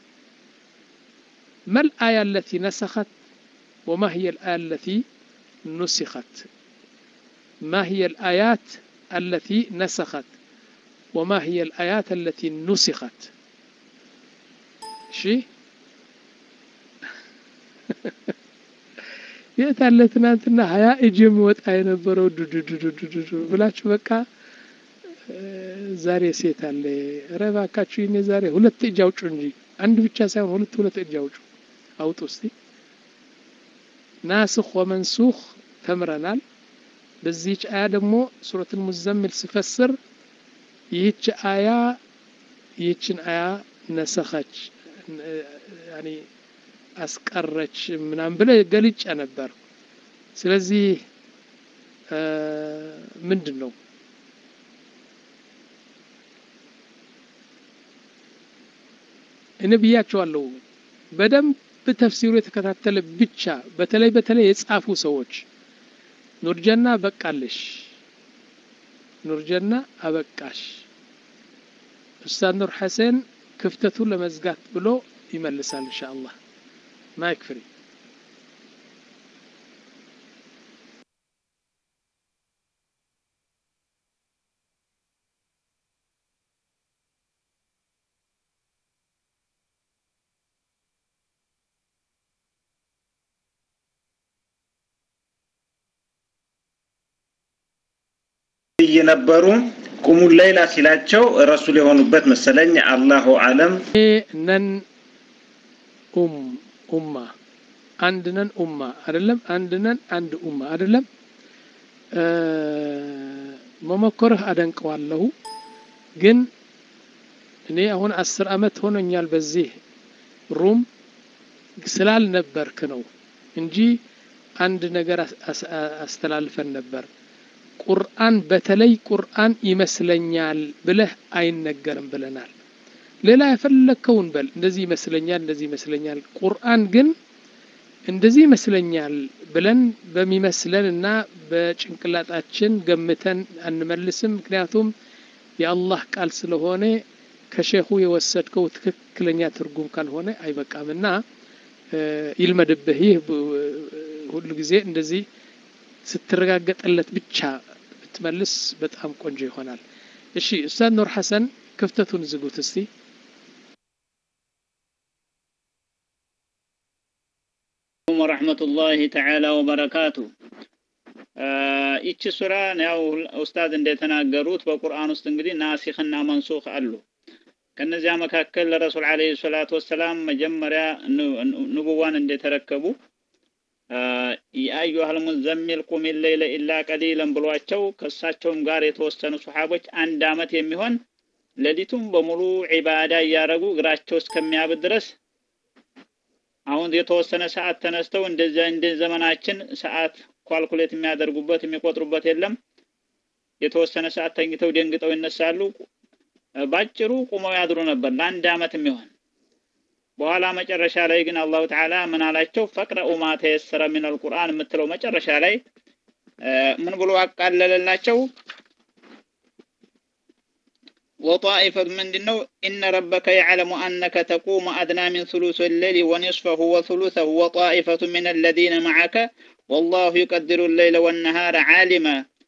ما الآية التي نسخت وما هي الآية التي نسخت ما هي الآيات التي نسخت وما هي الآيات التي نسخت شيء የት አለ ትናንትና ሀያ እጅ የሚወጣ የነበረው ዱዱዱዱዱዱ ብላችሁ በቃ ዛሬ ሴት አለ ኧረ እባካችሁ ይኔ ዛሬ ሁለት እጅ አውጩ እንጂ አንድ ብቻ ሳይሆን ሁለት ሁለት እጅ አውጩ አውጡ እስቲ ናስኽ ወመንሱኽ ተምረናል በዚህች አያ ደግሞ ሱረቱል ሙዘምል ስፈስር ይህች አያ ይህችን አያ ነሰኸች ያኒ አስቀረች ምናምን ብለ ገልጫ ነበር ስለዚህ ምንድን ነው እኔ ብያቸዋለሁ በደንብ ተፍሲሩ የተከታተለ ብቻ በተለይ በተለይ የጻፉ ሰዎች ኑርጀና በቃለሽ ኑርጀና አበቃሽ ኡስታዝ ኑር ሐሰን ክፍተቱን ለመዝጋት ብሎ ይመልሳል ኢንሻአላህ ማይክ ፍሪ እየነበሩ ቁሙ ሌላ ሲላቸው ረሱል የሆኑበት መሰለኝ። አላሁ አለም። ነን ኡም ኡማ አንድ ነን ኡማ አይደለም፣ አንድ ነን አንድ ኡማ አይደለም። መሞከርህ አደንቀዋለሁ፣ ግን እኔ አሁን አስር አመት ሆኖኛል በዚህ ሩም ስላልነበርክ ነው እንጂ አንድ ነገር አስተላልፈን ነበር። ቁርአን በተለይ ቁርአን ይመስለኛል ብለህ አይነገርም ብለናል። ሌላ የፈለግከውን በል፣ እንደዚህ ይመስለኛል፣ እንደዚህ ይመስለኛል። ቁርአን ግን እንደዚህ ይመስለኛል ብለን በሚመስለን እና በጭንቅላጣችን ገምተን አንመልስም። ምክንያቱም የአላህ ቃል ስለሆነ ከሼኹ የወሰድከው ትክክለኛ ትርጉም ካልሆነ አይበቃም እና ይልመድብህ። ይህ ሁሉ ጊዜ እንደዚህ ስትረጋገጠለት ብቻ ብትመልስ በጣም ቆንጆ ይሆናል። እሺ ኡስታዝ ኑር ሐሰን ክፍተቱን ዝጉት እስቲ። ወረሕመቱላሂ ተዓላ ወበረካቱ። ይቺ ሱራ ያው ኡስታዝ እንደተናገሩት በቁርአን ውስጥ እንግዲህ ናሲኽና መንሱኽ አሉ። ከነዚያ መካከል ለረሱል ዓለይሂ ሰላቱ ወሰላም መጀመሪያ ንቡዋን እንደተረከቡ የአዩሃል ሙዘሚል ቁም ሌይለ ኢላ ቀሊለን ብሏቸው ከእሳቸውም ጋር የተወሰኑ ሱሐቦች አንድ አመት የሚሆን ሌሊቱም በሙሉ ዒባዳ እያደረጉ እግራቸው እስከሚያብድ ድረስ አሁን የተወሰነ ሰዓት ተነስተው እንደዚያ እንደ ዘመናችን ሰዓት ኳልኩሌት የሚያደርጉበት የሚቆጥሩበት የለም። የተወሰነ ሰዓት ተኝተው ደንግጠው ይነሳሉ። ባጭሩ ቁመው ያድሩ ነበር ለአንድ አመት የሚሆን በኋላ መጨረሻ ላይ ግን አላሁ ተዓላ ምን አላቸው? ፈቅረኡ ማ ተየሰረ ሚን አልቁርአን የምትለው መጨረሻ ላይ ምን ብሎ አቃለለላቸው? ወጣኢፈት ምንድን ነው? ኢነ ረበከ የዕለሙ አነከ ተቁሙ አድና ሚን ሱሉስ ሌሊ ወኒስፈሁ ወሱሉሰሁ ወጣኢፈቱ ሚን አለዚነ መዓከ ወላሁ ዩቀድሩ ሌይለ ወነሃረ ዓሊመ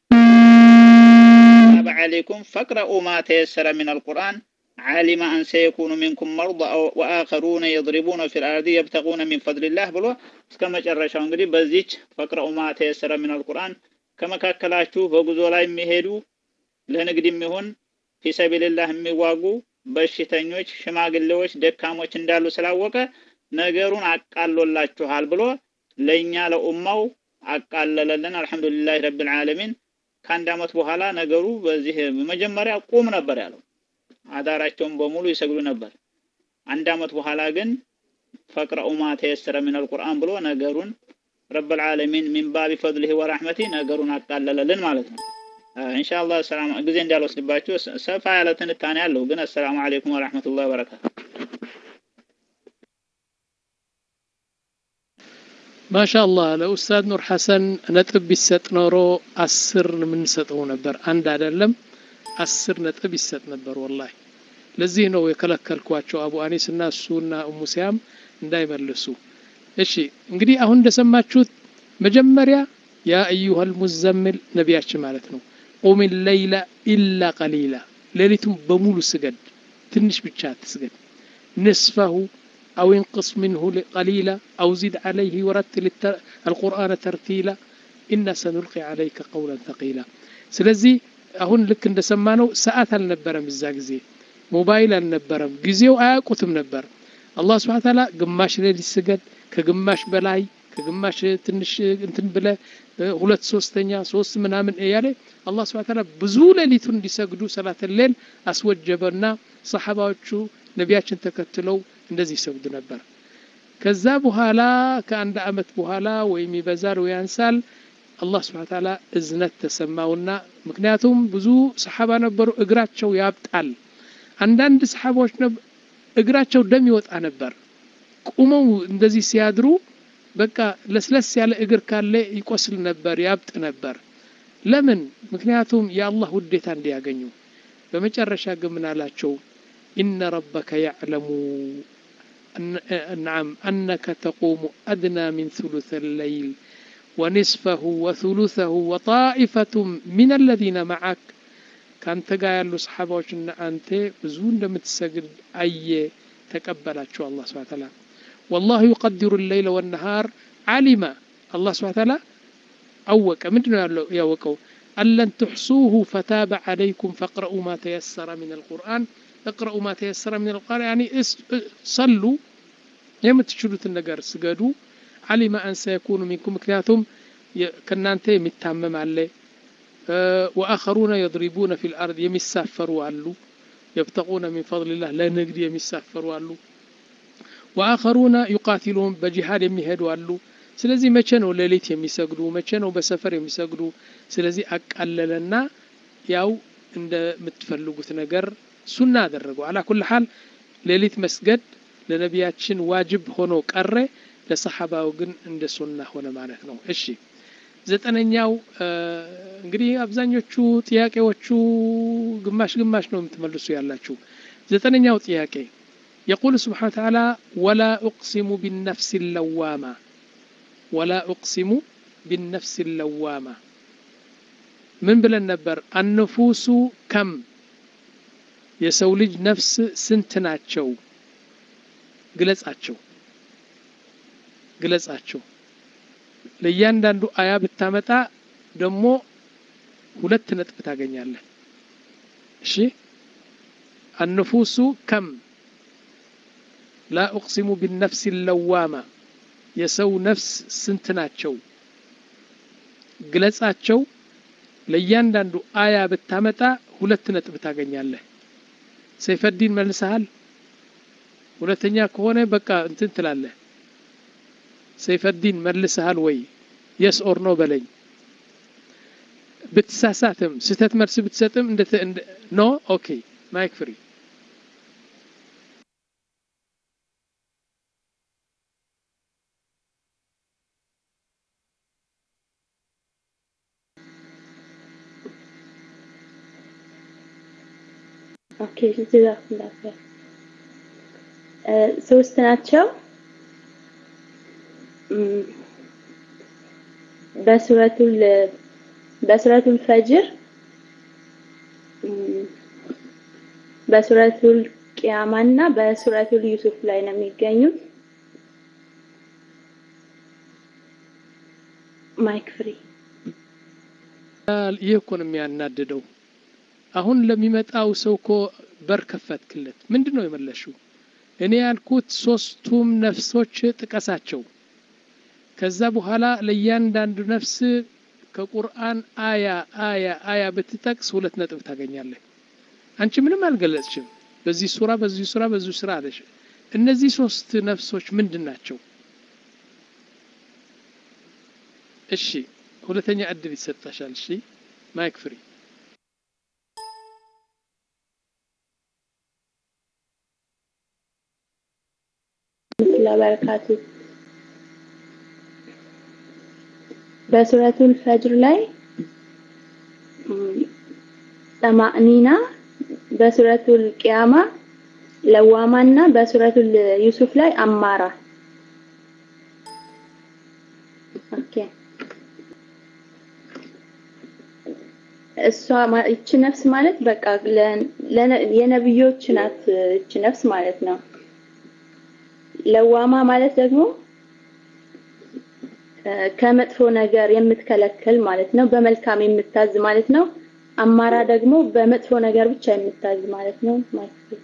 عليكم فاقرؤوا ما تيسر من القرآن علم أن سيكون منكم مرضى وآخرون يضربون في الأرض يبتغون من فضل الله ብሎ እስከ መጨረሻው እንግዲህ በዚች ፈቅረኡ ማ ተየሰረ ሚን አልቁርአን ከመካከላችሁ በጉዞ ላይ የሚሄዱ ለንግድ የሚሆን ፊሰቢልላህ የሚዋጉ በሽተኞች፣ ሽማግሌዎች፣ ደካሞች እንዳሉ ስላወቀ ነገሩን አቃሎላችኋል ብሎ ለእኛ ለኡማው አቃለለልን። አልሐምዱሊላህ ረብል ዓለሚን። ከአንድ አመት በኋላ ነገሩ በዚህ መጀመሪያ ቁም ነበር ያለው አዳራቸውን በሙሉ ይሰግዱ ነበር። አንድ አመት በኋላ ግን ፈቅረኡ ማ ተየሰረ ሚን አልቁርአን ብሎ ነገሩን ረብል ዓለሚን ሚን ባቢ ፈድሊሂ ወራህመቲ ነገሩን አቃለለልን ማለት ነው። ኢንሻአላህ ሰላም ጊዜ እንዳልወስድባችሁ ሰፋ ያለ ትንታኔ አለው። ግን አሰላሙ አለይኩም ወራህመቱላሂ ወበረካቱ። ማሻአላህ ለኡስታዝ ኑር ሐሰን ነጥብ ቢሰጥ ኖሮ አስር የምንሰጠው ነበር። አንድ አይደለም አስር ነጥብ ይሰጥ ነበር። ወላሂ ለዚህ ነው የከለከልኳቸው አቡ አኒስ እና እሱና እሙ ሲያም እንዳይመልሱ። እሺ እንግዲህ አሁን እንደሰማችሁት መጀመሪያ ያ አዩሃል ሙዘምል ነቢያችን ማለት ነው ቁም ለይላ ኢላ ቀሊላ ሌሊቱን በሙሉ ስገድ፣ ትንሽ ብቻ ትስገድ። ንስፈሁ أو انقص منه قليلا أو زد عليه ورتل القرآن ترتيلا إنا سنلقي عليك قولا ثقيلا ስለዚህ አሁን ልክ እንደሰማነው ሰዓት አልነበረም እዛ ጊዜ ሞባይል አልነበረም ጊዜው አያውቁትም ነበር አላህ ስብሐ ተዓላ ግማሽ ሌሊት ስገድ ከግማሽ በላይ ከግማሽ ትንሽ እንትን ብለ ሁለት ሶስተኛ ሶስት ምናምን እያለ አላህ ስብሐ ተዓላ ብዙ ሌሊቱን እንዲሰግዱ ሰላተ ሌል አስወጀበና ሰሓባዎቹ ነቢያችን ተከትለው እንደዚህ ይሰግዱ ነበር ከዛ በኋላ ከአንድ አመት በኋላ ወይም ይበዛል ወይ ያንሳል አላህ ስብሐ ተዓላ እዝነት ተሰማውና ምክንያቱም ብዙ ሰሓባ ነበሩ እግራቸው ያብጣል አንዳንድ ሰሓባዎች እግራቸው ደም ይወጣ ነበር ቁመው እንደዚህ ሲያድሩ በቃ ለስለስ ያለ እግር ካለ ይቆስል ነበር ያብጥ ነበር ለምን ምክንያቱም የአላህ ውዴታ እንዲያገኙ በመጨረሻ ግን ምን አላቸው ኢነ ረበከ ያዕለሙ نعم أنك تقوم أدنى من ثلث الليل ونصفه وثلثه وطائفة من الذين معك كانت قايل صحابة أنت بزون لم تسجد أي تقبلت شو الله سبحانه وتعالى والله يقدر الليل والنهار علم الله سبحانه وتعالى أوك من يوكو أن لن تحصوه فتاب عليكم فاقرأوا ما تيسر من القرآن اقرأوا ما تيسر من القرآن يعني صلوا የምትችሉት ነገር ስገዱ አሊማ አን ሰየኩኑ ሚንኩም ምክንያቱም ከእናንተ የሚታመም አለ ወአኸሩነ የድሪቡነ ፊ ልአርድ የሚሳፈሩ አሉ የብተቁነ ሚን ፈضልላህ ለንግድ የሚሳፈሩ አሉ ወአኸሩነ ዩቃቲሉን በጂሃድ የሚሄዱ አሉ ስለዚህ መቼ ነው ሌሊት የሚሰግዱ መቼ ነው በሰፈር የሚሰግዱ ስለዚህ አቃለለና ያው እንደምትፈልጉት ነገር ሱና አደረገው አላ ኩል ሓል ሌሊት መስገድ ለነቢያችን ዋጅብ ሆኖ ቀረ ለሰሓባው ግን እንደ ሱና ሆነ ማለት ነው እሺ ዘጠነኛው እንግዲህ አብዛኞቹ ጥያቄዎቹ ግማሽ ግማሽ ነው የምትመልሱ ያላችሁ ዘጠነኛው ጥያቄ يقول سبحانه وتعالى ولا أقسم بالنفس اللوامة ولا أقسم بالنفس اللوامة من بلن نبر النفوس كم يسولج نفس سنتناتشو ግለጻቸው ግለጻቸው ለእያንዳንዱ አያ ብታመጣ ደግሞ ሁለት ነጥብ ታገኛለህ እሺ النفوس كم لا أقسم بالنفس اللوامة የሰው ነፍስ ስንት ናቸው ግለጻቸው ለእያንዳንዱ አያ ብታመጣ ሁለት ነጥብ ታገኛለህ ሰይፈዲን መልሰሃል ሁለተኛ ከሆነ በቃ እንትን ትላለህ ሰይፈዲን መልሰሃል ወይ የስ ኦር ኖ በለኝ ብትሳሳትም ስህተት መልስ ብትሰጥም እንደ ኖ ኦኬ ማይክ ፍሪ ኦኬ ጀዛኩሙላህ ኸይር ሶስት ናቸው በሱረቱል በሱረቱል ፈጅር በሱረቱል ቂያማ እና በሱረቱል ዩሱፍ ላይ ነው የሚገኙት ማይክ ፍሪ ይህ እኮ ነው የሚያናድደው አሁን ለሚመጣው ሰው እኮ በር ከፈትክለት ምንድን ነው የመለሽው እኔ ያልኩት ሶስቱም ነፍሶች ጥቀሳቸው ከዛ በኋላ ለእያንዳንዱ ነፍስ ከቁርአን አያ አያ አያ ብትጠቅስ ሁለት ነጥብ ታገኛለህ አንቺ ምንም አልገለጽሽም በዚህ ሱራ በዚህ ሱራ በዚህ ሱራ አለሽ እነዚህ ሶስት ነፍሶች ምንድን ናቸው እሺ ሁለተኛ እድል ይሰጣሻል እሺ ማይክ ፍሪ ለበረካቱ በሱረቱል ፈጅር ላይ ጠማእኒና በሱረቱል ቂያማ ለዋማና በሱረቱል ዩሱፍ ላይ አማራ ኦኬ እሷ እቺ ነፍስ ማለት በቃ የነብዮች ናት እቺ ነፍስ ማለት ነው ለዋማ ማለት ደግሞ ከመጥፎ ነገር የምትከለክል ማለት ነው። በመልካም የምታዝ ማለት ነው። አማራ ደግሞ በመጥፎ ነገር ብቻ የምታዝ ማለት ነው ማለት ነው።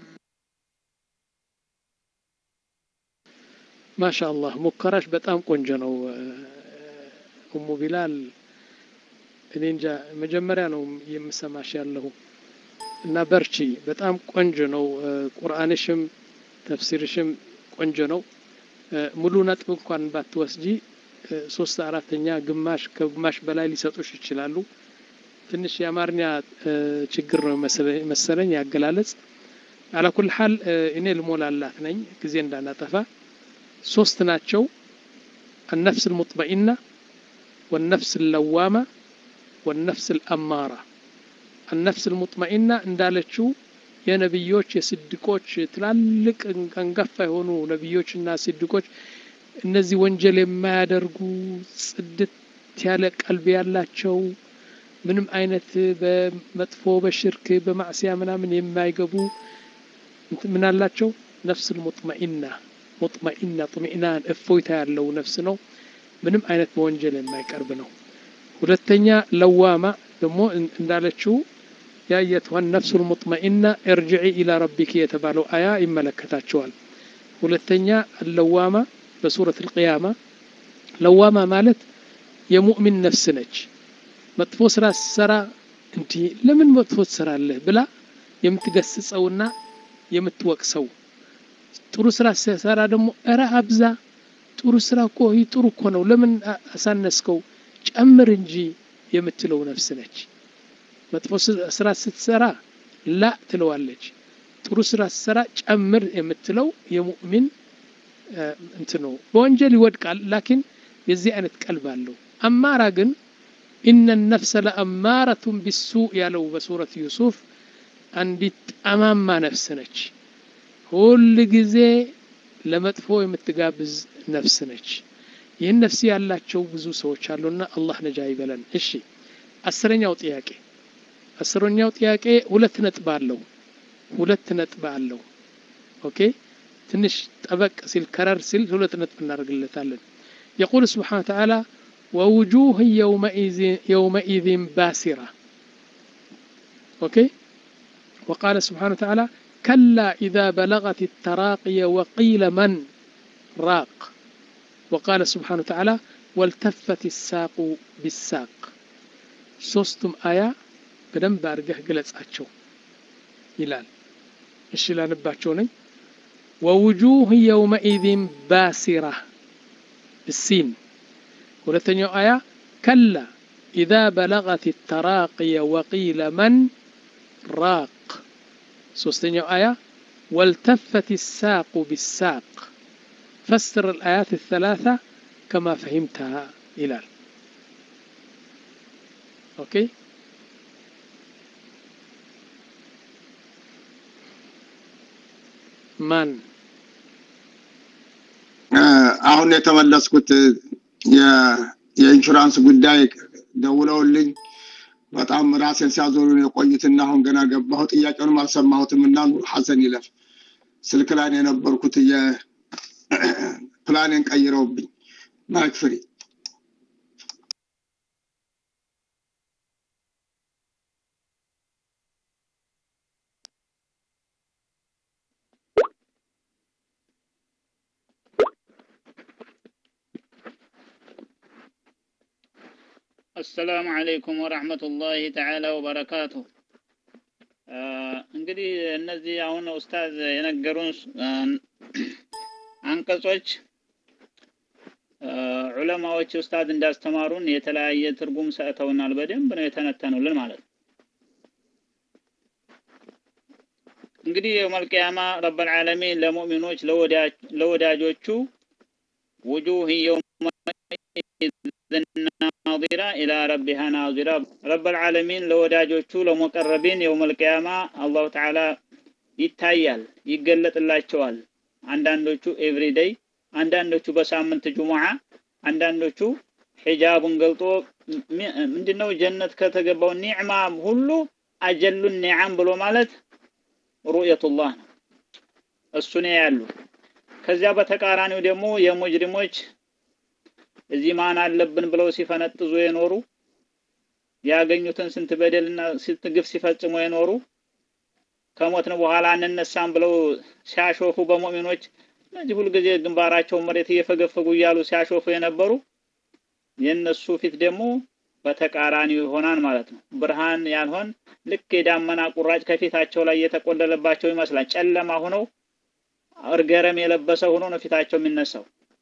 ማሻአላህ ሙከራሽ በጣም ቆንጆ ነው ኡሙ ቢላል። እኔ እንጃ መጀመሪያ ነው የምሰማሽ ያለሁ እና በርቺ። በጣም ቆንጆ ነው ቁርአንሽም ተፍሲርሽም ቆንጆ ነው። ሙሉ ነጥብ እንኳን ባትወስጂ ሶስት አራተኛ ግማሽ ከግማሽ በላይ ሊሰጡሽ ይችላሉ። ትንሽ የአማርኛ ችግር ነው መሰለኝ ያገላለጽ። አላኩል ሀል እኔ ልሞላላት ነኝ ጊዜ እንዳናጠፋ። ሶስት ናቸው። አነፍስ ልሙጥመኢና ወነፍስ ለዋማ ወነፍስ ልአማራ። አነፍስ ልሙጥመኢና እንዳለችው የነቢዮች የስድቆች ትላልቅ አንጋፋ የሆኑ ነቢዮችና ስድቆች እነዚህ ወንጀል የማያደርጉ ጽድት ያለ ቀልብ ያላቸው ምንም አይነት በመጥፎ በሽርክ በማዕሲያ ምናምን የማይገቡ ምን አላቸው? ነፍስ ሙጥመኢና ሙጥመኢና ጥሚዕናን እፎይታ ያለው ነፍስ ነው። ምንም አይነት በወንጀል የማይቀርብ ነው። ሁለተኛ ለዋማ ደግሞ እንዳለችው ያየትዋን ነፍሱል ሙጥመኢና እርጅዒ ኢላ ረቢኪ የተባለው አያ ይመለከታቸዋል። ሁለተኛ ለዋማ በሱረት አልቅያማ ለዋማ ማለት የሙእሚን ነፍስ ነች። መጥፎ ስራ ስትሰራ እንዲህ ለምን መጥፎ ትሰራለህ ብላ የምትገስጸውና የምትወቅሰው፣ ጥሩ ስራ ስትሰራ ደግሞ እረ አብዛ፣ ጥሩ ስራ እኮ ይህ ጥሩ እኮ ነው፣ ለምን አሳነስከው፣ ጨምር እንጂ የምትለው ነፍስ ነች። መጥፎ ስራ ስትሰራ ላ ትለዋለች። ጥሩ ስራ ስትሰራ ጨምር የምትለው የሙእሚን እንትን ነው። በወንጀል ይወድቃል፣ ላኪን የዚህ አይነት ቀልብ አለው። አማራ ግን ኢነ ነፍሰ ለአማረቱን ቢሱእ ያለው በሱረት ዩሱፍ አንዲት ጠማማ ነፍስ ነች። ሁል ጊዜ ለመጥፎ የምትጋብዝ ነፍስ ነች። ይህን ነፍስ ያላቸው ብዙ ሰዎች አሉና አላህ ነጃ ይበለን። እሺ አስረኛው ጥያቄ አስረኛው ጥያቄ ሁለት ነጥብ አለው። ሁለት ነጥብ አለው። ኦኬ ትንሽ ጠበቅ ሲል ከረር ሲል ሁለት ነጥብ እናደርግለታለን። የቁል ስብሓነ ወተዓላ ወውጁህ የውመኢዝን ባሲራ ኦኬ ወቃለ ስብሓነ ወተዓላ ከላ ኢዛ በለገት ተራቅየ ወቂለ መን ራቅ ወቃለ ስብሓነ ወተዓላ ወልተፈት ሳቁ ቢሳቅ ሶስቱም አያ በደንብ አድርገህ ግለጻቸው ይላል። እሺ ላንባቸው ነኝ። ወውጁህ የውመኢዝን ባሲራ ብሲን ሁለተኛው አያ ከላ ኢዛ በለገት ተራቅየ ወቂለ መን ራቅ ሶስተኛው አያ ወልተፈት ሳቁ ቢሳቅ ፈስር الآيات الثلاثة كما فهمتها ይላል። ኦኬ ማን አሁን የተመለስኩት የኢንሹራንስ ጉዳይ ደውለውልኝ በጣም ራሴን ሲያዞሩን የቆዩትና አሁን ገና ገባሁ። ጥያቄውንም አልሰማሁትም እና ኑር ሐሰን ይለፍ ስልክ ላይ ነው የነበርኩት። ፕላኔን ቀይረውብኝ ማይክ ፍሪ አሰላሙ አለይኩም ወራህመቱላሂ ተዓላ ወበረካቱ። እንግዲህ እነዚህ አሁን ኡስታዝ የነገሩን አንቀጾች ዑለማዎች ኡስታዝ እንዳስተማሩን የተለያየ ትርጉም ሰጥተውናል። በደንብ ነው የተነተኑልን ማለት ነው። እንግዲህ የውመል ቂያማ ረብል ዓለሚን ለሙእሚኖች ለወዳጆቹ ውጁህ ናዚራ ኢላ ረቢሃ ናዚራ ረብል ዓለሚን ለወዳጆቹ ለሙቀረቢን የውመል ቂያማ አላሁ ተዓላ ይታያል፣ ይገለጥላቸዋል። አንዳንዶቹ ኤቭሪዴይ፣ አንዳንዶቹ በሳምንት ጁሙዓ፣ አንዳንዶቹ ሒጃቡን ገልጦ ምንድነው ጀነት ከተገባው ኒዕማ ሁሉ አጀሉ ኒዓም ብሎ ማለት ሩእየቱላህ ነው። እሱን ያሉ ከዚያ በተቃራኒው ደግሞ የሙጅሪሞች እዚህ ማን አለብን ብለው ሲፈነጥዙ የኖሩ ያገኙትን ስንት በደልና ስንት ግፍ ሲፈጽሙ የኖሩ ከሞትን በኋላ አንነሳም ብለው ሲያሾፉ በሙእሚኖች እነዚህ ሁልጊዜ ግንባራቸውን መሬት እየፈገፈጉ እያሉ ሲያሾፉ የነበሩ የእነሱ ፊት ደግሞ በተቃራኒው ይሆናል ማለት ነው። ብርሃን ያልሆን ልክ የዳመና ቁራጭ ከፊታቸው ላይ የተቆለለባቸው ይመስላል። ጨለማ ሆነው እርገረም የለበሰ ሆኖ ነው ፊታቸው የሚነሳው።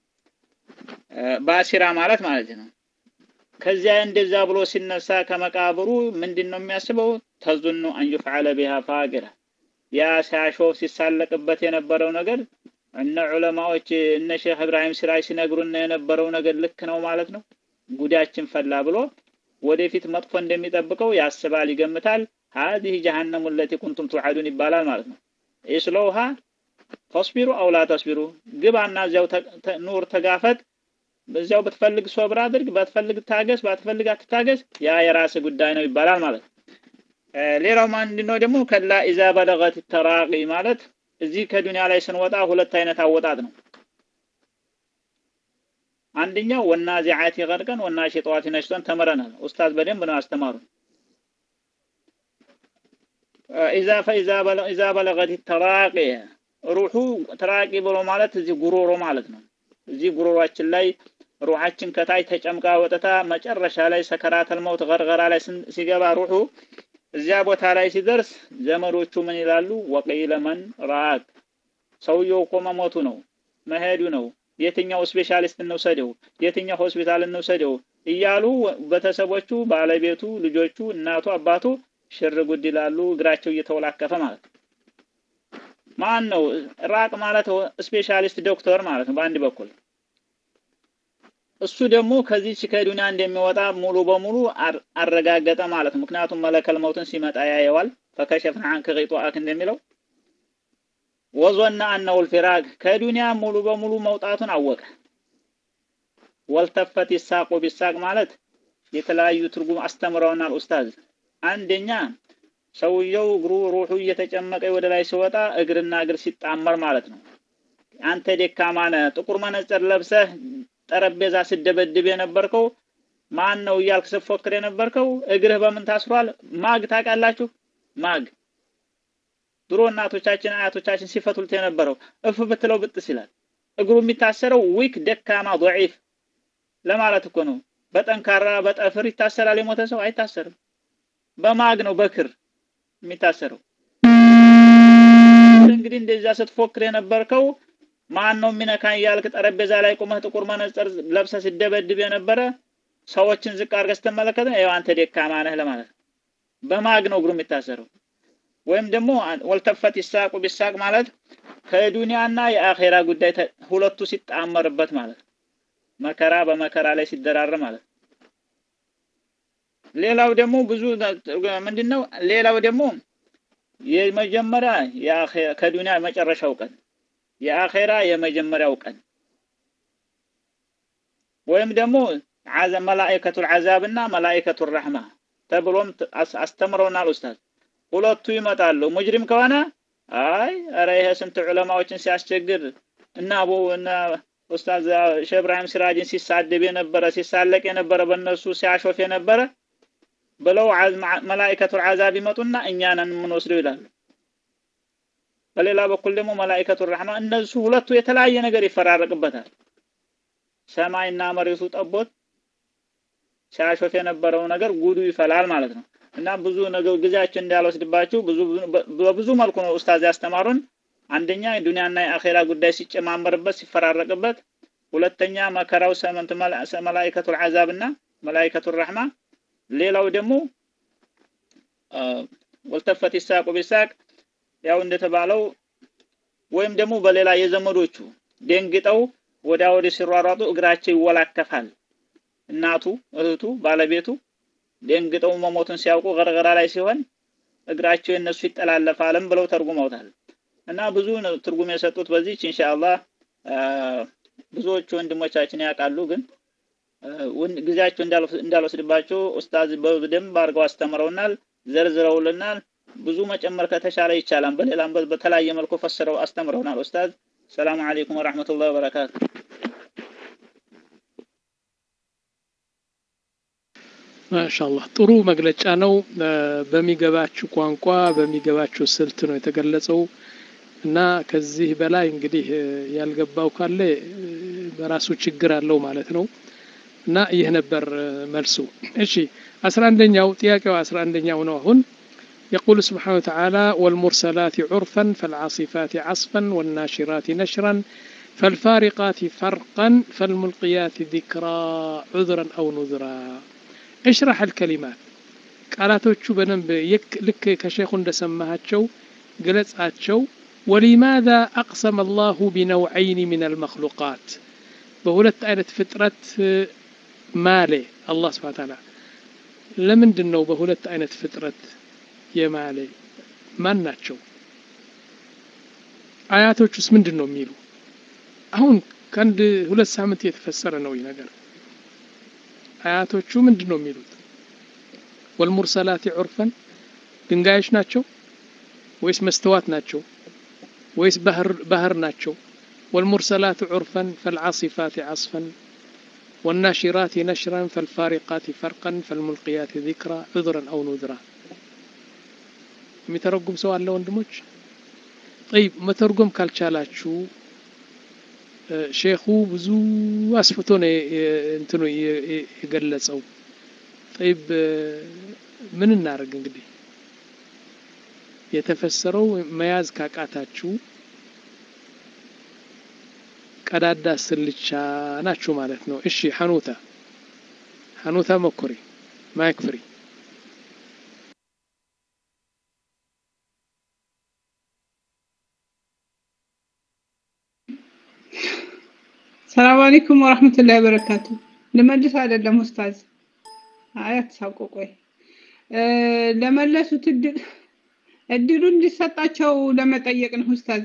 ባሲራ ማለት ማለት ነው። ከዚያ እንደዛ ብሎ ሲነሳ ከመቃብሩ ምንድን ነው የሚያስበው? ተዙኑ አን ዩፍዓለ ቢሃ ፋቂራ ያ ሲያሾፍ ሲሳለቅበት የነበረው ነገር እነ ዑለማዎች እነ ሼክ እብራሂም ሲራጅ ሲነግሩን የነበረው ነገር ልክ ነው ማለት ነው። ጉዳችን ፈላ ብሎ ወደፊት መጥፎ እንደሚጠብቀው ያስባል፣ ይገምታል። ሀዚህ ጀሃነሙ ለቲ ኩንቱም ቱዓዱን ይባላል ማለት ነው። ኢስለውሃ ተስቢሩ አው ላ ተስቢሩ፣ ግባና እዚያው ኑር ተጋፈጥ። በዚያው ብትፈልግ ሶብር አድርግ፣ ባትፈልግ ታገስ፣ ባትፈልግ አትታገስ፣ ያ የራስ ጉዳይ ነው ይባላል ማለት ነው። ሌላው ምንድን ነው ደግሞ ከላ ኢዛ በለገት ተራቂ ማለት እዚህ ከዱንያ ላይ ስንወጣ ሁለት አይነት አወጣጥ ነው። አንደኛው ወናዚዓቲ ገርቀን ወናሺጧቲ ነሽጠን ተምረናል። ኡስታዝ በደንብ ነው ያስተማሩ። ኢዛ ፈኢዛ ኢዛ በለገት ተራቂ ሩሑ ተራቂ ብሎ ማለት እዚህ ጉሮሮ ማለት ነው። እዚህ ጉሮሯችን ላይ ሩሓችን ከታች ተጨምቃ ወጥታ መጨረሻ ላይ ሰከራተል መውት ገርገራ ላይ ሲገባ ሩሑ እዚያ ቦታ ላይ ሲደርስ ዘመዶቹ ምን ይላሉ? ወቂለ መን ራቅ፣ ሰውየው እኮ መሞቱ ነው መሄዱ ነው የትኛው ስፔሻሊስት እንውሰደው፣ የትኛው ሆስፒታል እንውሰደው እያሉ ቤተሰቦቹ፣ ባለቤቱ፣ ልጆቹ፣ እናቱ፣ አባቱ ሽር ጉድ ይላሉ። እግራቸው እየተወላከፈ ማለት ነው። ማን ነው ራቅ ማለት? ስፔሻሊስት ዶክተር ማለት ነው በአንድ በኩል እሱ ደግሞ ከዚች ከዱንያ እንደሚወጣ ሙሉ በሙሉ አረጋገጠ ማለት ነው። ምክንያቱም መለከል መውትን ሲመጣ ያየዋል። ፈከሸፍና አንከ ቂጧአክ እንደሚለው ወዞና አነው ልፊራቅ ከዱንያ ሙሉ በሙሉ መውጣቱን አወቀ። ወልተፈት ይሳቁ ቢሳቅ ማለት የተለያዩ ትርጉም አስተምረውናል ኡስታዝ። አንደኛ ሰውየው እግሩ ሩሑ እየተጨመቀ ወደ ላይ ሲወጣ እግርና እግር ሲጣመር ማለት ነው። አንተ ደካማ ነህ፣ ጥቁር መነጽር ለብሰህ ጠረጴዛ ስደበድብ የነበርከው ማን ነው እያልክ ስትፎክር የነበርከው እግርህ በምን ታስሯል? ማግ ታውቃላችሁ? ማግ ድሮ እናቶቻችን አያቶቻችን ሲፈቱልት የነበረው እፍ ብትለው ብጥስ ይላል። እግሩ የሚታሰረው ዊክ ደካማ ضعيف ለማለት እኮ ነው። በጠንካራ በጠፍር ይታሰራል የሞተ ሰው አይታሰርም። በማግ ነው በክር የሚታሰረው። እንግዲህ እንደዛ ስትፎክር የነበርከው ማን ነው የሚነካኝ እያልክ ጠረጴዛ ላይ ቁመህ ጥቁር መነጽር ለብሰህ ሲደበድብ የነበረ ሰዎችን ዝቅ አድርገህ ስትመለከት ነው አንተ ደካማ ነህ ለማለት ነው። በማግ ነው እግሩ የሚታሰረው። ወይም ደግሞ ወልተፈት ይሳቁ ቢሳቅ ማለት ከዱንያና የአኼራ ጉዳይ ሁለቱ ሲጣመርበት ማለት ነው። መከራ በመከራ ላይ ሲደራር ማለት ነው። ሌላው ደግሞ ብዙ ምንድነው? ሌላው ደግሞ የመጀመሪያ ከዱንያ መጨረሻው ቀን የአኼራ የመጀመሪያው ቀን ወይም ደግሞ መላኢከቱል ዐዛብና መላኢከቱል ረሕማ ተብሎም አስተምረውናል ኡስታዝ። ሁለቱ ይመጣሉ። ሙጅሪም ከሆነ አይ ኧረ ይሄ ስንት ዑለማዎችን ሲያስቸግር እና አቡ እና ኡስታዝ ሼህ ኢብራሂም ሲራጅን ሲሳደብ የነበረ ሲሳለቅ የነበረ በእነሱ ሲያሾፍ የነበረ ብለው መላኢከቱል ዐዛብ ይመጡና እኛ ነን የምንወስደው ይላሉ። በሌላ በኩል ደግሞ መላኢከቱ ረሕማ እነሱ ሁለቱ የተለያየ ነገር ይፈራረቅበታል። ሰማይና መሬቱ ጠቦት ሲያሾፍ የነበረው ነገር ጉዱ ይፈላል ማለት ነው። እና ብዙ ነገር ጊዜያችን እንዳልወስድባችሁ ብዙ በብዙ መልኩ ነው ኡስታዝ ያስተማሩን። አንደኛ ዱንያና የአኼራ ጉዳይ ሲጨማመርበት ሲፈራረቅበት፣ ሁለተኛ መከራው ሰመንት መላኢከቱል ዐዛብና መላኢከቱል ረሕማ፣ ሌላው ደግሞ ወልተፈት ይሳቁ ቢሳቅ ያው እንደተባለው ወይም ደግሞ በሌላ የዘመዶቹ ደንግጠው ወዳ ወደ ሲሯሯጡ እግራቸው ይወላከፋል። እናቱ፣ እህቱ፣ ባለቤቱ ደንግጠው መሞቱን ሲያውቁ ገርገራ ላይ ሲሆን እግራቸው የነሱ ይጠላለፋልም ብለው ተርጉመውታል። እና ብዙ ትርጉም የሰጡት በዚች ኢንሻአላህ ብዙዎቹ ወንድሞቻችን ያውቃሉ፣ ግን ጊዜያቸው እንዳልወስድባቸው ኡስታዝ በደንብ አድርገው አስተምረውናል፣ ዘርዝረውልናል። ብዙ መጨመር ከተሻለ ይቻላል። በሌላም በተለያየ መልኩ ፈስረው አስተምረውናል ኡስታዝ። ሰላሙ አለይኩም ወራህመቱላሂ ወበረካቱ። ማሻአላህ ጥሩ መግለጫ ነው። በሚገባችሁ ቋንቋ በሚገባችሁ ስልት ነው የተገለጸው እና ከዚህ በላይ እንግዲህ ያልገባው ካለ በራሱ ችግር አለው ማለት ነው እና ይህ ነበር መልሱ። እሺ አስራ አንደኛው ጥያቄው አስራ አንደኛው ነው አሁን يقول سبحانه وتعالى والمرسلات عرفا فالعاصفات عصفا والناشرات نشرا فالفارقات فرقا فالملقيات ذكرا عذرا أو نذرا اشرح الكلمات ቃላቶቹ በደንብ ልክ ከሼኹ እንደሰማሃቸው ግለጻቸው ولماذا أقسم الله بنوعين من المخلوقات በሁለት አይነት ፍጥረት ማሌ አላህ ስብሐ ተዓላ ለምንድን ነው በሁለት አይነት ፍጥረት የማሌ ማን ናቸው? አያቶቹስ ምንድን ነው የሚሉ? አሁን ከአንድ ሁለት ሳምንት የተፈሰረ ነው ይህ ነገር። አያቶቹ ምንድን ነው የሚሉት? ወልሙርሰላት ዑርፈን ድንጋዮች ናቸው ወይስ መስተዋት ናቸው ወይስ ባህር ናቸው? ወልሙርሰላት ዑርፈን ፈልዓሲፋት ዓስፈን والناشرات نشرا فالفارقات فرقا فالملقيات ذكرا عذرا أو نذرا የሚተረጉም ሰው አለ ወንድሞች? ጠይብ መተርጎም ካልቻላችሁ ሼኹ ብዙ አስፍቶ ነው እንትኑ የገለጸው። ጠይብ ምን እናደርግ እንግዲህ የተፈሰረው መያዝ ካቃታችሁ ቀዳዳ ስልቻ ናችሁ ማለት ነው። እሺ ሐኑታ ሐኑታ መኩሪ ማይክ ፍሪ ሰላም አለይኩም ወራህመቱላሂ ወበረካቱ። ልመልስ አይደለም ኡስታዝ፣ አይ አትሳውቁ። ቆይ ለመለሱት እድል እድሉ እንዲሰጣቸው ለመጠየቅ ነው ኡስታዝ።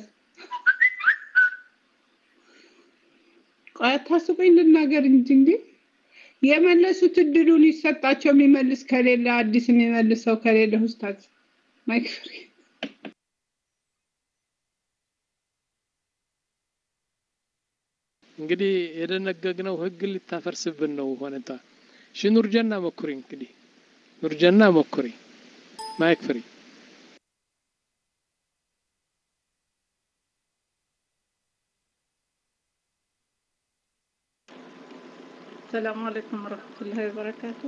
ቆይ አታስቁኝ፣ ልናገር እንጂ እንዴ የመለሱት እድሉን ይሰጣቸው። የሚመልስ ከሌለ አዲስ የሚመልስ ሰው ከሌለ ኡስታዝ ማይክ ፍሪ እንግዲህ የደነገግነው ህግ ልታፈርስብን ነው ሆነታ። እሺ ኑርጀና ሞክሪ እንግዲህ ኑርጀና ሞክሪ ማይክ ፍሪ ሰላም አለይኩም ወረህመቱላሂ ወበረካቱ።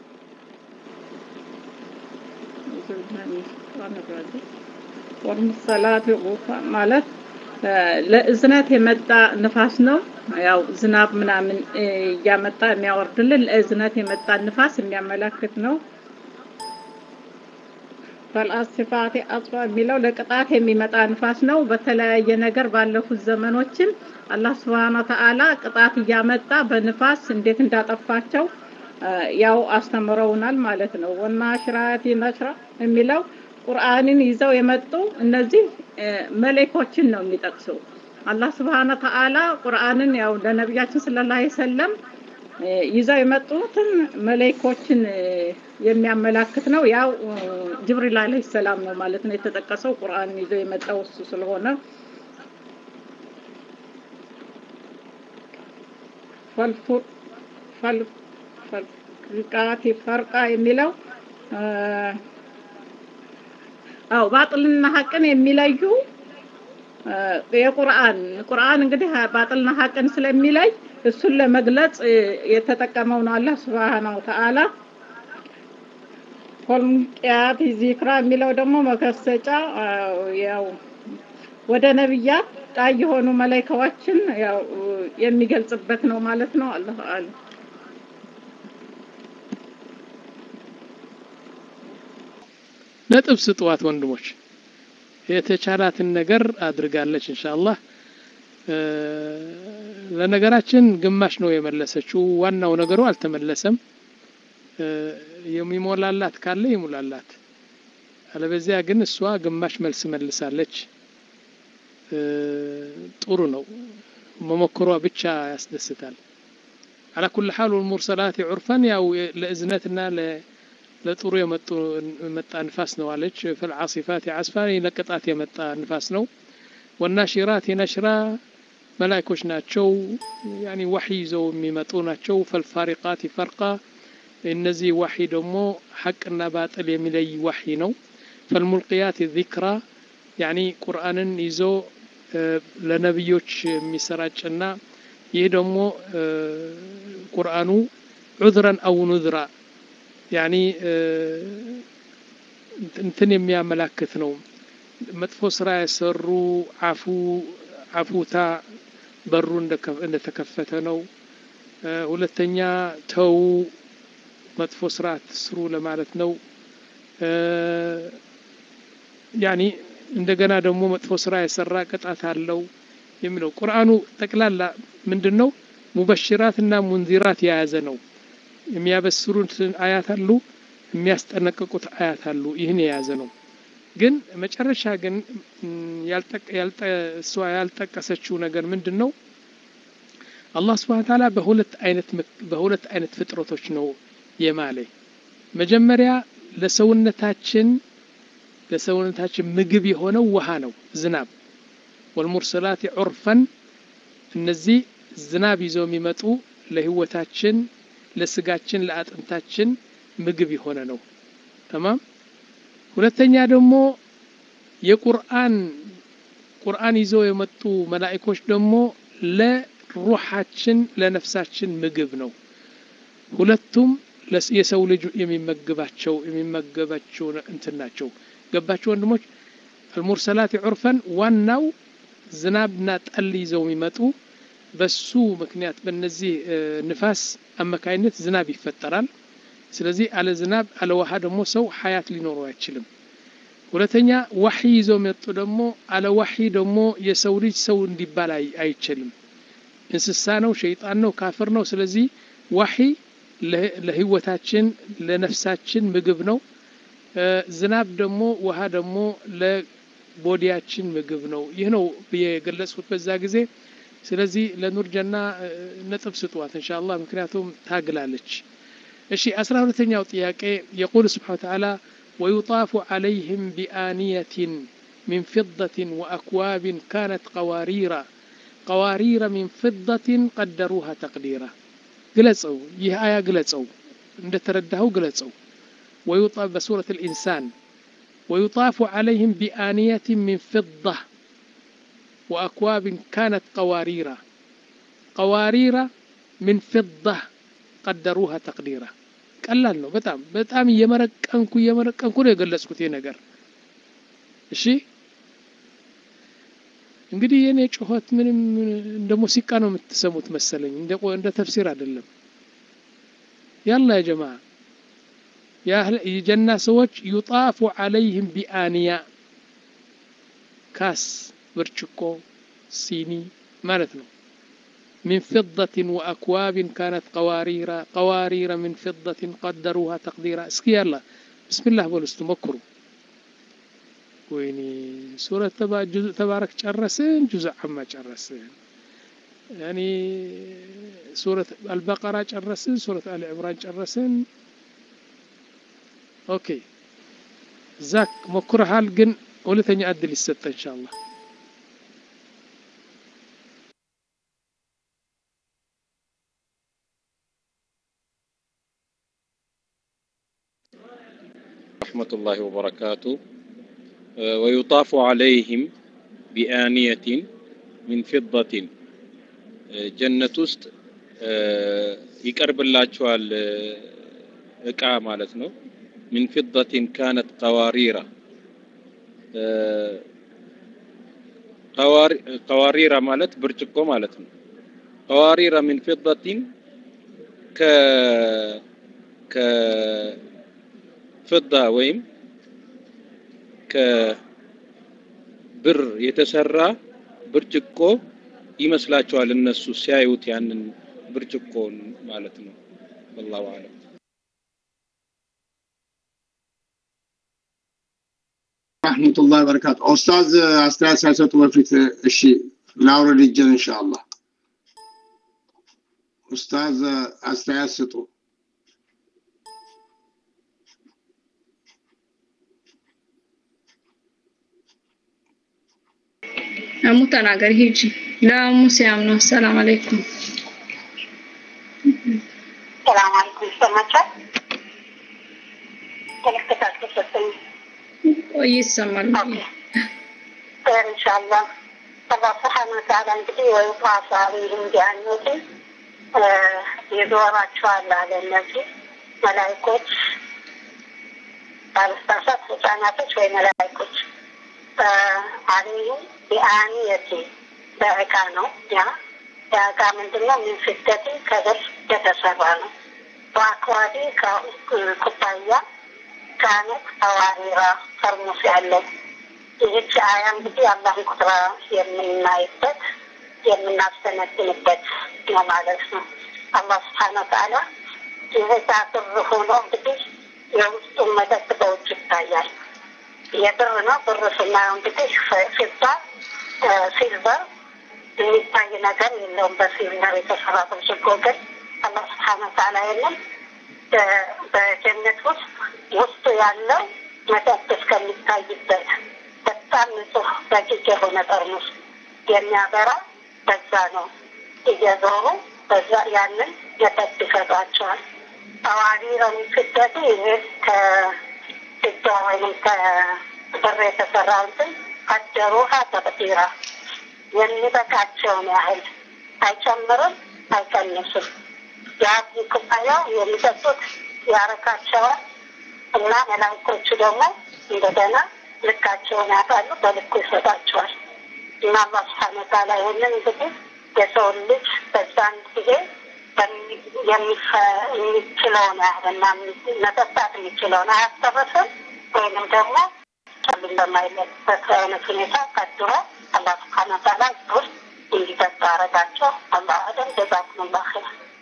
ወልሙሰላት ዑርፋ ማለት ለእዝነት የመጣ ንፋስ ነው። ያው ዝናብ ምናምን እያመጣ የሚያወርድልን ለእዝነት የመጣ ንፋስ የሚያመላክት ነው። ፈልአስፋቴ አጽፋ የሚለው ለቅጣት የሚመጣ ንፋስ ነው። በተለያየ ነገር ባለፉት ዘመኖችም አላህ ስብሃነ ወተዓላ ቅጣት እያመጣ በንፋስ እንዴት እንዳጠፋቸው ያው አስተምረውናል ማለት ነው። ወናሽራቲ ነሽራ የሚለው ቁርአንን ይዘው የመጡ እነዚህ መሌኮችን ነው የሚጠቅሰው። አላህ ስብሃነ ወተዓላ ቁርአንን ያው ለነቢያችን ሰለላሁ ዐለይሂ ወሰለም ይዘው የመጡትን መሌኮችን የሚያመላክት ነው። ያው ጅብሪል አለይሂ ሰላም ነው ማለት ነው የተጠቀሰው ቁርአንን ይዘው የመጣው እሱ ስለሆነ ፈልቃቲ ፈርቃ የሚለው አው ባጥልና ሀቅን የሚለዩ የቁርአን ቁርአን እንግዲህ ባጥልና ሀቅን ስለሚለይ እሱን ለመግለጽ የተጠቀመው ነው አላህ Subhanahu Wa Ta'ala ፎልምቂያት ዚክራ የሚለው ደግሞ መከሰጫ ያው ወደ ነብያት ጣይ የሆኑ መላኢካዎችን ያው የሚገልጽበት ነው ማለት ነው። አላህ አለ ነጥብ ስጥዋት ወንድሞች፣ የተቻላትን ነገር አድርጋለች ኢንሻአላህ። ለነገራችን ግማሽ ነው የመለሰችው። ዋናው ነገሩ አልተመለሰም። የሚሞላላት ካለ ይሙላላት፣ አለበዚያ ግን እሷ ግማሽ መልስ መልሳለች። ጥሩ ነው መሞከሯ ብቻ ያስደስታል። አላ ኩል ሐል ወልሙርሰላት ዑርፈን ያው ለእዝነትና ለጥሩ የመጡ የመጣ ንፋስ ነው አለች። ፈልዓሲፋት ዓስፋ ለቅጣት የመጣ ንፋስ ነው። ወናሽራት የነሽራ መላእኮች ናቸው ያኒ ዋሒ ይዘው የሚመጡ ናቸው ፈልፋሪቃት ፈርቃ እነዚህ ዋሒ ደግሞ ሐቅና ባጥል የሚለይ ዋሒ ነው ፈልሙልቅያት ዚክራ ያኒ ቁርአንን ይዞ ለነብዮች የሚሰራጭና ይህ ደግሞ ቁርአኑ ዑዝረን አው ኑዝራ ያኒ እንትን የሚያመላክት ነው መጥፎ ስራ የሰሩ አፉ አፉታ በሩ እንደተከፈተ ነው ሁለተኛ ተው መጥፎ ስራ አትስሩ ለማለት ነው ያኒ እንደገና ደግሞ መጥፎ ስራ የሰራ ቅጣት አለው የሚለው ቁርአኑ ጠቅላላ ምንድን ነው ሙበሽራትና ሙንዚራት የያዘ ነው የሚያበስሩት አያት አሉ የሚያስጠነቅቁት አያት አሉ ይህን የያዘ ነው ግን መጨረሻ ግን እሷ ያልጠቀሰችው ነገር ምንድን ነው አላህ ስብሓን ታላ በሁለት አይነት በሁለት አይነት ፍጥረቶች ነው የማለ መጀመሪያ ለሰውነታችን ለሰውነታችን ምግብ የሆነው ውሃ ነው ዝናብ ወልሙርሰላት ዑርፈን እነዚህ ዝናብ ይዘው የሚመጡ ለህይወታችን ለስጋችን ለአጥንታችን ምግብ የሆነ ነው ተማም ሁለተኛ ደግሞ የቁርአን ቁርአን ይዘው የመጡ መላእኮች ደግሞ ለሩሓችን ለነፍሳችን ምግብ ነው ሁለቱም የሰው ልጅ የሚመግባቸው የሚመገባቸው እንትን ናቸው ገባቸው ወንድሞች አልሙርሰላት ዑርፈን ዋናው ዝናብና ጠል ይዘው የሚመጡ በሱ ምክንያት በእነዚህ ንፋስ አማካይነት ዝናብ ይፈጠራል ስለዚህ አለ ዝናብ አለ ውሃ ደግሞ ሰው ሀያት ሊኖረው አይችልም ሁለተኛ ዋሒ ይዘው መጡ ደግሞ አለ ዋሒ ደግሞ የሰው ልጅ ሰው እንዲባል አይችልም እንስሳ ነው ሸይጣን ነው ካፍር ነው ስለዚህ ዋሒ ለህይወታችን ለነፍሳችን ምግብ ነው ዝናብ ደግሞ ውሃ ደግሞ ለቦዲያችን ምግብ ነው ይህ ነው የገለጽኩት በዛ ጊዜ ስለዚህ ለኑር ጀና ነጥብ ስጧት እንሻላ ምክንያቱም ታግላለች እሺ አስራ ሁለተኛው ጥያቄ የቁል ስብሓን ተዓላ ወዩጣፉ ዓለይህም ቢአንየትን من فضة وأكواب كانت قوارير قوارير من فضة قدروها تقديرا قلصوا يه آية قلصوا عند ترده قلصوا ويطاف بسورة الإنسان ويطاف عليهم بآنية من فضة وأكواب كانت قوارير قوارير من فضة قدروها تقديرا ቀላል ነው በጣም በጣም እየመረቀንኩ እየመረቀንኩ ነው የገለጽኩት ይህ ነገር እሺ እንግዲህ የኔ ጩኸት ምንም እንደ ሙዚቃ ነው የምትሰሙት መሰለኝ እንደ ተፍሲር አይደለም ያላ ያ ጀማ የጀና ሰዎች ዩጣፉ አለይህም ቢአንያ ካስ ብርጭቆ ሲኒ ማለት ነው من فضة وأكواب كانت قوارير قوارير من فضة قدروها تقديرا اسكي يلا بسم الله بولس تمكروا ويني سورة تبا جزء تبارك جرسين جزء عما جرسين يعني سورة البقرة جرسين سورة آل عمران جرسين أوكي ዛክ ሞክረሃል ግን ሁለተኛ እድል ይሰጠ ኢንሻአላህ ورحمة الله وبركاته ويطاف عليهم بآنية من فضة جنة ውስጥ ይቀርብላቸዋል እቃ ማለት ነው من فضة كانت قوارير قوارير ማለት ብርጭቆ ማለት ነው قوارير من فضة ከ ከፍዳ ወይም ከብር የተሰራ ብርጭቆ ይመስላቸዋል እነሱ ሲያዩት ያንን ብርጭቆ ማለት ነው ወላሁ አለም ረህመቱላህ በረካቱ ኡስታዝ አስተያየት ሳይሰጡ በፊት እሺ ላውረድ እጄን ኢንሻአላህ ኡስታዝ አስተያየት ስጡ እሙ ተናገሪ ሂጂ። ለሙሲያም ነው። ሰላም አለይኩም። ሰላም አለይኩም ይሰማቻል? ምልክት አልተሰጠኝም። ቆይ ይሰማል። خير إن شاء الله الله سبحانه وتعالى እንግዲህ ወይጣፋ ቢህም ቢያኑት ይዞራቸዋል አለ እነዚህ መላይኮች ባለስታሳት ህጻናቶች ወይ መላይኮች አለይህም ቢአንየቲ በእቃ ነው ያ የእቃ ምንድነው ምን ስደት ከብር የተሰራ ነው በአክዋዲ ኩባያ ካነት አዋሪራ ፈርሙስ ያለው ይህች አያ እንግዲህ አላህን ቁጥራ የምናይበት የምናስተነትንበት ነው ማለት ነው። አላህ ስብሓነ ወተዓላ የዛ ብር ሆኖ እንግዲህ የውስጡን መጠጥ በውጭ ይታያል። የብር ነው። ብር ስናየው እንግዲህ ፊባ ሲልቨር የሚታይ ነገር የለውም። በሲልቨር የተሰራ ብርጭቆ ግን አላህ ስብሓነ ወተዓላ የለም በጀነት ውስጥ ውስጡ ያለው መጠጥ እስከሚታይበት በጣም ንጹህ ደቂቅ የሆነ ጠርሙስ የሚያበራ በዛ ነው እየዞሩ በዛ ያንን መጠጥ ይሰጧቸዋል። አዋዲ ረሚስደቱ ይሄ ከስጃ ወይም ከብር የተሰራ እንትን አደሩሃ ተቅዲራ የሚበቃቸውን ያህል አይጨምርም፣ አይቀንስም። የአብዚ ኩባያው የሚጠጡት ያረካቸዋል እና መላእክቶቹ ደግሞ እንደገና ልካቸውን ያውቃሉ፣ በልኩ ይሰጣቸዋል። እና አላህ ስብሐነ ወተዓላ ይህንን እንግዲህ የሰውን ልጅ በዛን ጊዜ የሚችለውን ያህልና መጠጣት የሚችለውን አያስተርስም ወይንም ደግሞ ጨልም በማይለበት አይነት ሁኔታ ቀድሮ አላህ ስብሐነ ወተዓላ ውስጥ እንዲጠጣ አረጋቸው። አላህ አደም ጀዛኩሙላህ ኸይር።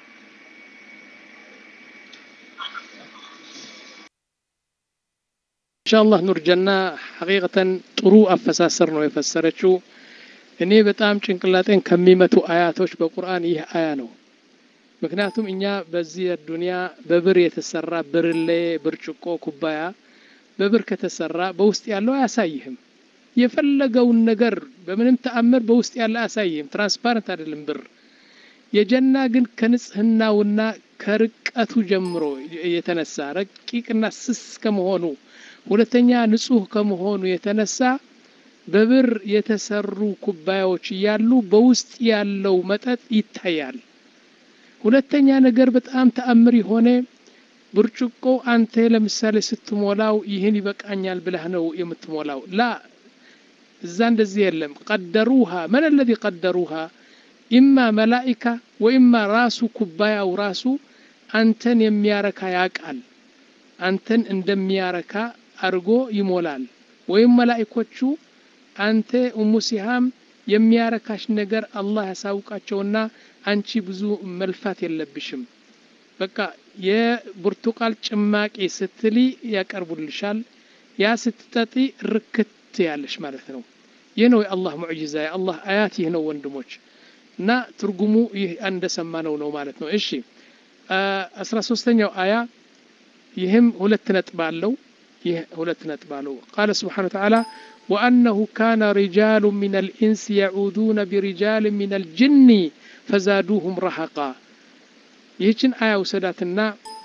ኢንሻአላህ ኑር ጀና ሐቂቀተን ጥሩ አፈሳሰር ነው የፈሰረችው። እኔ በጣም ጭንቅላጤን ከሚመቱ አያቶች በቁርአን ይህ አያ ነው። ምክንያቱም እኛ በዚህ ዱንያ በብር የተሰራ ብርሌ፣ ብርጭቆ፣ ኩባያ በብር ከተሰራ በውስጥ ያለው አያሳይህም። የፈለገውን ነገር በምንም ተአምር በውስጥ ያለ አያሳይህም። ትራንስፓረንት አይደለም ብር። የጀና ግን ከንጽህናውና ከርቀቱ ጀምሮ የተነሳ ረቂቅና ስስ ከመሆኑ ሁለተኛ ንጹህ ከመሆኑ የተነሳ በብር የተሰሩ ኩባያዎች እያሉ በውስጥ ያለው መጠጥ ይታያል። ሁለተኛ ነገር በጣም ተአምር የሆነ ብርጭቆ አንተ ለምሳሌ ስትሞላው ይህን ይበቃኛል ብለህ ነው የምትሞላው። ላ እዛ እንደዚህ የለም። ቀደሩሃ መን አለዚ ቀደሩሃ ኢማ መላኢካ ወኢማ ራሱ ኩባያው ራሱ አንተን የሚያረካ ያቃል። አንተን እንደሚያረካ አድርጎ ይሞላል። ወይም መላኢኮቹ አንተ ኡሙ ሲሃም የሚያረካሽ ነገር አላህ ያሳውቃቸውና አንቺ ብዙ መልፋት የለብሽም። በቃ የብርቱቃል ጭማቂ ስትሊ ያቀርቡልሻል። ያ ስትጠጢ ርክት ያለሽ ማለት ነው። ይህ ነው የአላህ ሙዕጂዛ፣ የአላህ አያት ይህ ነው ወንድሞች። እና ትርጉሙ ይህ እንደሰማነው ነው ማለት ነው። እሺ አስራ ሶስተኛው አያ ይህም ሁለት ነጥብ አለው። ይህ ሁለት ነጥብ አለው። ቃለ ስብሓነ ወተዓላ ወአነሁ ካነ ሪጃሉ ሚን አልኢንስ የዑዱነ ቢሪጃል ሚን አልጅኒ ፈዛዱሁም ረሐቃ። ይህችን አያ ውሰዳትና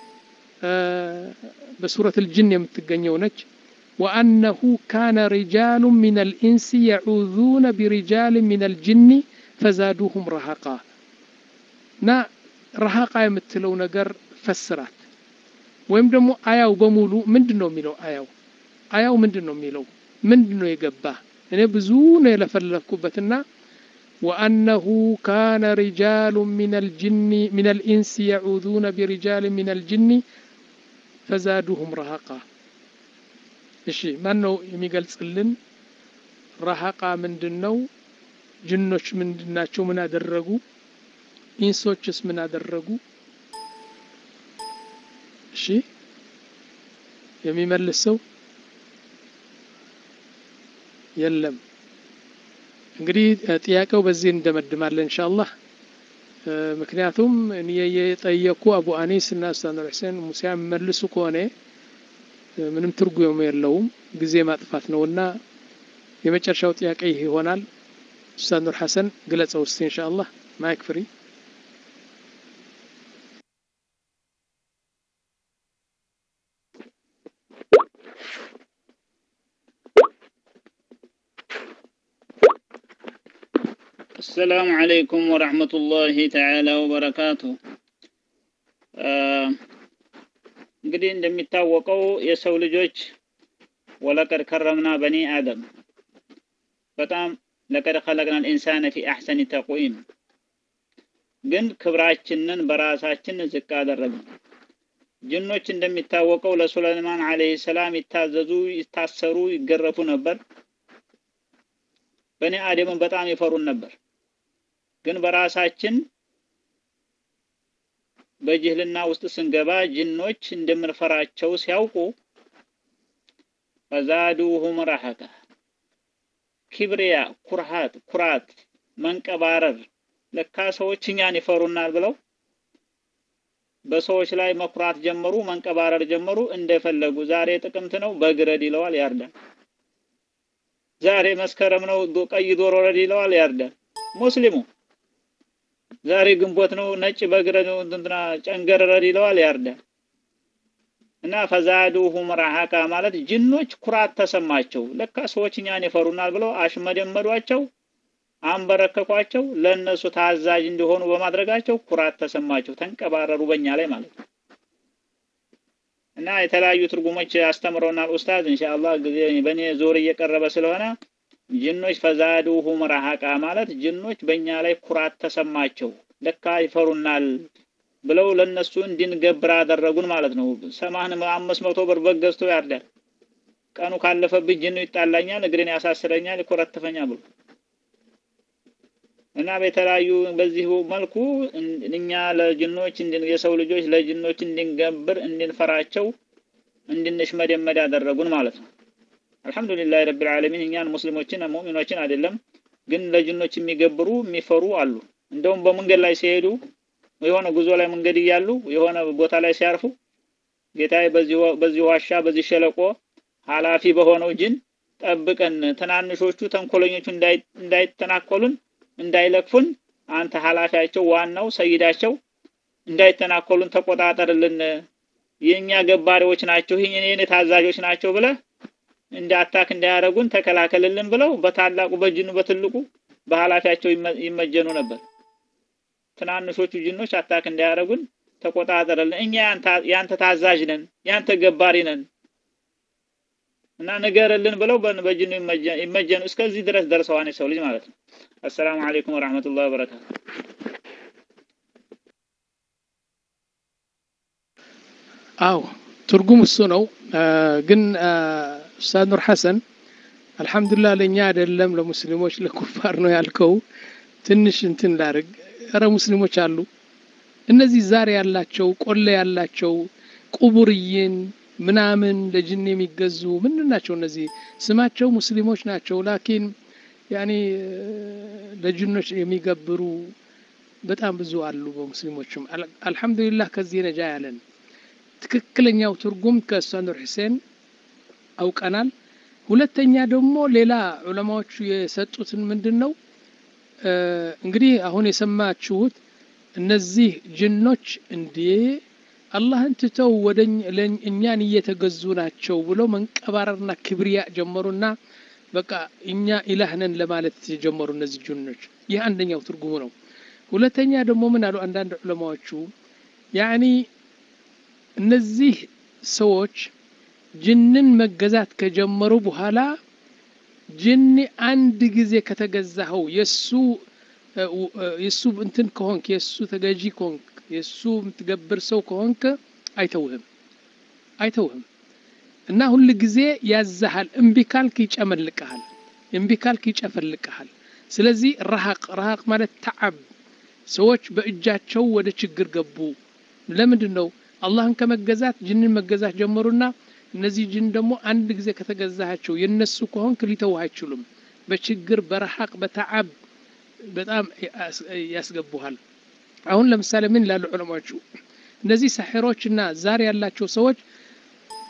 በሱረት አልጅን የምትገኘው ነች። ወአነሁ ካነ ሪጃሉ ሚን አልኢንስ የዑዙነ ቢሪጃል ሚን አልጅኒ ፈዛዱሁም ረሐቃ እና ረሐቃ የምትለው ነገር ፈስራት ወይም ደግሞ አያው በሙሉ ምንድን ነው የሚለው? አያው አያው ምንድን ነው የሚለው? ምንድን ነው የገባ? እኔ ብዙ ነው የለፈለፍኩበትና ወአነሁ ካነ ሪጃሉ ሚን አልኢንስ የዑዙነ ቢሪጃል ሚን አልጅኒ ፈዛዱሁም ረሃቃ። እሺ ማን ነው የሚገልጽልን? ረሃቃ ምንድን ነው? ጅኖች ምንድን ናቸው? ምን አደረጉ? ኢንሶችስ ምን አደረጉ? እሺ የሚመልስ ሰው የለም። እንግዲህ ጥያቄው በዚህ እንደመድማለን ኢንሻአላህ። ምክንያቱም እኔ የጠየኩ አቡ አኒስ እና ኡስታዝ ኑር ሁሴን ሙሳ የሚመልሱ ከሆነ ምንም ትርጉም የለውም፣ ጊዜ ማጥፋት ነውና የመጨረሻው ጥያቄ ይህ ይሆናል። ኡስታዝ ኑር ሐሰን ግለጸው እስቲ ኢንሻአላህ ማይክ ፍሪ السلام عليكم ورحمة الله تعالى وبركاته እንግዲህ እንደሚታወቀው የሰው ልጆች ወለቀድ ከረምና በኒ አደም በጣም ለቀድ ኸለቅና ልኢንሳነ ፊ አሕሰኒ ተቅዊም ግን ክብራችንን በራሳችን ዝቅ አደረግን። ጅኖች እንደሚታወቀው ለሱለይማን ዓለይሂ ሰላም ይታዘዙ፣ ይታሰሩ፣ ይገረፉ ነበር። በኒ አደምን በጣም ይፈሩን ነበር። ግን በራሳችን በጅህልና ውስጥ ስንገባ ጅኖች እንደምንፈራቸው ሲያውቁ ፈዛዱሁም ረሐቀ ኪብሪያ፣ ኩርሃት፣ ኩራት፣ መንቀባረር ለካ ሰዎች እኛን ይፈሩናል ብለው በሰዎች ላይ መኩራት ጀመሩ፣ መንቀባረር ጀመሩ። እንደፈለጉ ዛሬ ጥቅምት ነው በግረድ ይለዋል፣ ያርዳል። ዛሬ መስከረም ነው ቀይ ዶሮ ረድ ይለዋል፣ ያርዳል። ሙስሊሙ ዛሬ ግንቦት ነው ነጭ በግረድ ነው እንትና ጨንገር ረድ ይለዋል፣ ያርዳል። እና ፈዛዱሁም ረሐቃ ማለት ጅኖች ኩራት ተሰማቸው። ለካ ሰዎች እኛን ይፈሩናል ብለው አሽመደመዷቸው፣ አንበረከኳቸው። ለእነሱ ታዛዥ እንዲሆኑ በማድረጋቸው ኩራት ተሰማቸው፣ ተንቀባረሩ በእኛ ላይ ማለት ነው። እና የተለያዩ ትርጉሞች አስተምረውናል ኡስታዝ። ኢንሻአላህ ጊዜ በእኔ ዞር እየቀረበ ስለሆነ ጅኖች ፈዛዱሁም ረሐቃ ማለት ጅኖች በእኛ ላይ ኩራት ተሰማቸው፣ ለካ ይፈሩናል ብለው ለነሱ እንድንገብር አደረጉን ማለት ነው። ሰማን አምስት መቶ ብር በግ ገዝቶ ያርዳል። ቀኑ ካለፈብኝ ጅኑ ይጣላኛል፣ እግሬን ያሳስረኛል፣ ይኮረትፈኛል ብሎ እና በተለያዩ በዚህ መልኩ እኛ ለጅኖች የሰው ልጆች ለጅኖች እንድንገብር እንድንፈራቸው እንድንሽመደመድ ያደረጉን ማለት ነው። አልሐምዱሊላህ ረቢል ዓለሚን እኛን ሙስሊሞችን ሙእሚኖችን አይደለም ግን ለጅኖች የሚገብሩ የሚፈሩ አሉ። እንደውም በመንገድ ላይ ሲሄዱ የሆነ ጉዞ ላይ መንገድ እያሉ የሆነ ቦታ ላይ ሲያርፉ ጌታዬ በዚህ ዋሻ በዚህ ሸለቆ ኃላፊ በሆነው ጅን ጠብቀን፣ ትናንሾቹ ተንኮለኞቹ እንዳይተናኮሉን እንዳይለክፉን፣ አንተ ኃላፊያቸው ዋናው ሰይዳቸው እንዳይተናኮሉን ተቆጣጠርልን፣ የእኛ ገባሪዎች ናቸው፣ የኔ ታዛዦች ናቸው ብለህ እንደ አታክ እንዳያደርጉን ተከላከልልን ብለው በታላቁ በጅኑ በትልቁ በኃላፊያቸው ይመጀኑ ነበር። ትናንሾቹ ጅኖች አታክ እንዳያደርጉን ተቆጣጠርልን፣ እኛ ያንተ ታዛዥ ነን፣ ያንተ ገባሪ ነን እና ንገርልን ብለው በጅኑ ይመጀኑ። እስከዚህ ድረስ ደርሰዋን የሰው ልጅ ማለት ነው። አሰላሙ አለይኩም ወራህመቱላሂ ወበረካቱ። አዎ ትርጉም እሱ ነው። ግን ኡስታዝ ኑር ሐሰን አልሐምዱሊላህ ለእኛ አይደለም ለሙስሊሞች ለኩፋር ነው ያልከው። ትንሽ እንትን ላድርግ። እረ ሙስሊሞች አሉ እነዚህ ዛሬ ያላቸው ቆሌ ያላቸው ቁቡርይን ምናምን ለጅን የሚገዙ ምንድን ናቸው? እነዚህ ስማቸው ሙስሊሞች ናቸው፣ ላኪን ያኔ ለጅኖች የሚገብሩ በጣም ብዙ አሉ በሙስሊሞችም። አልሐምዱሊላህ ከዚህ ነጃ ያለን ትክክለኛው ትርጉም ከኡስታዝ ኑር ሁሴን አውቀናል። ሁለተኛ ደግሞ ሌላ ዑለማዎቹ የሰጡትን ምንድን ነው እንግዲህ አሁን የሰማችሁት እነዚህ ጅኖች እንዴ አላህን ትተው ወደ እኛን እየተገዙ ናቸው ብለው መንቀባረርና ክብሪያ ጀመሩና በቃ እኛ ኢላህ ነን ለማለት የጀመሩ እነዚህ ጅኖች። ይህ አንደኛው ትርጉሙ ነው። ሁለተኛ ደግሞ ምን አሉ አንዳንድ ዑለማዎቹ ያኒ እነዚህ ሰዎች ጅንን መገዛት ከጀመሩ በኋላ ጅን አንድ ጊዜ ከተገዛኸው የሱ የሱ እንትን ከሆንክ የሱ ተገዢ ከሆንክ የሱ የምትገብር ሰው ከሆንክ አይተውህም አይተውህም እና ሁል ጊዜ ያዛሃል። እምቢ ካልክ ይጨመልቅሃል፣ እምቢ ካልክ ይጨፈልቅሃል። ስለዚህ ረሃቅ ረሃቅ ማለት ተዓብ ሰዎች በእጃቸው ወደ ችግር ገቡ። ለምንድን ነው አላህን ከመገዛት ጅንን መገዛት ጀመሩና እነዚህ ጅን ደግሞ አንድ ጊዜ ከተገዛሃቸው የነሱ ከሆንክ ሊተው አይችሉም። በችግር በረሃቅ በተዓብ በጣም ያስገቡሃል። አሁን ለምሳሌ ምን ይላሉ ዑለማዎቹ? እነዚህ ሳሒሮችና ዛሬ ያላቸው ሰዎች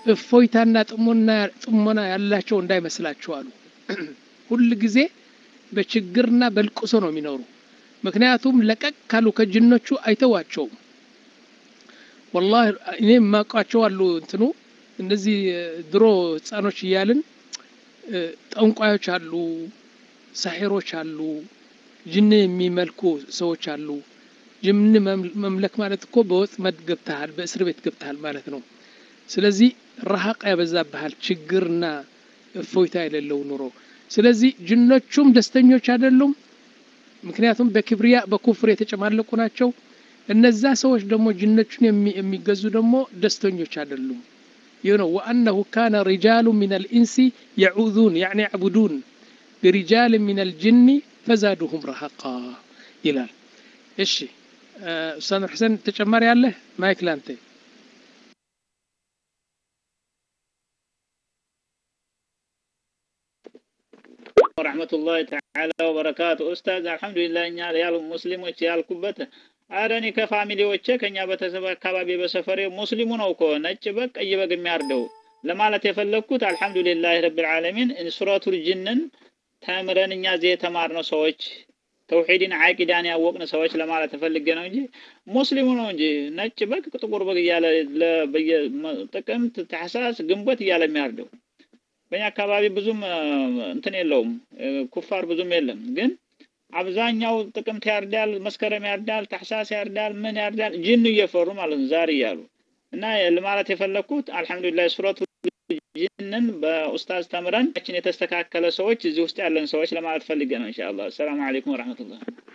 እፎይታና ጥሞና ያላቸው እንዳይመስላቸው አሉ። ሁል ጊዜ በችግርና በልቅሶ ነው የሚኖሩ። ምክንያቱም ለቀቅ ካሉ ከጅኖቹ አይተዋቸውም። ወላሂ እኔ የማውቃቸው አሉ እንትኑ እነዚህ ድሮ ህፃኖች እያልን ጠንቋዮች አሉ፣ ሳሒሮች አሉ፣ ጅን የሚመልኩ ሰዎች አሉ። ጅን መምለክ ማለት እኮ በወጥመድ ገብተሃል፣ በእስር ቤት ገብተሃል ማለት ነው። ስለዚህ ረሃቅ ያበዛብሃል፣ ችግርና እፎይታ የሌለው ኑሮ። ስለዚህ ጅኖቹም ደስተኞች አይደሉም፣ ምክንያቱም በክብሪያ በኩፍር የተጨማለቁ ናቸው። እነዛ ሰዎች ደግሞ ጅኖቹን የሚገዙ ደግሞ ደስተኞች አይደሉም። ይህ ነው ወአነሁ ካነ ሪጃሉ ሚን አልኢንሲ የዑዙን ያዕኒ ያዕቡዱን ቢሪጃል ሚን አልጅኒ ፈዛዱሁም ረሃቃ ይላል። እሺ ኡስታዝ ሁሴን ተጨማሪ አለ? ማይክ ላንተ። ወረሕመቱላሂ ተዓላ ወበረካቱ። ኡስታዝ አልሐምዱሊላህ እኛ ያሉ ሙስሊሞች ያልኩበት አረ እኔ ከፋሚሊዎቼ ከኛ ቤተሰብ አካባቢ በሰፈሬ ሙስሊሙ ነው እኮ ነጭ በግ ቀይ በግ የሚያርደው ለማለት የፈለግኩት አልሐምዱሊላህ ረብል ዓለሚን ሱረቱል ጅንን ተምረን እኛ እዚህ የተማርነው ሰዎች ተውሂድን ዓቂዳን ያወቅን ሰዎች ለማለት ፈልጌ ነው እንጂ ሙስሊሙ ነው እንጂ ነጭ በግ ጥቁር በግ እያለ ጥቅምት፣ ታህሳስ፣ ግንቦት እያለ የሚያርደው በእኛ አካባቢ ብዙም እንትን የለውም፣ ኩፋር ብዙም የለም። ግን አብዛኛው ጥቅምት ያርዳል፣ መስከረም ያርዳል፣ ታህሳስ ያርዳል፣ ምን ያርዳል፣ ጅን እየፈሩ ማለት ነው ዛሬ እያሉ እና ለማለት የፈለግኩት አልሐምዱሊላህ ሱረቱ ጅንን በኡስታዝ ተምረን ችን የተስተካከለ ሰዎች እዚህ ውስጥ ያለን ሰዎች ለማለት ፈልጌ ነው። ኢንሻአላህ። ሰላም አለይኩም ወራህመቱላህ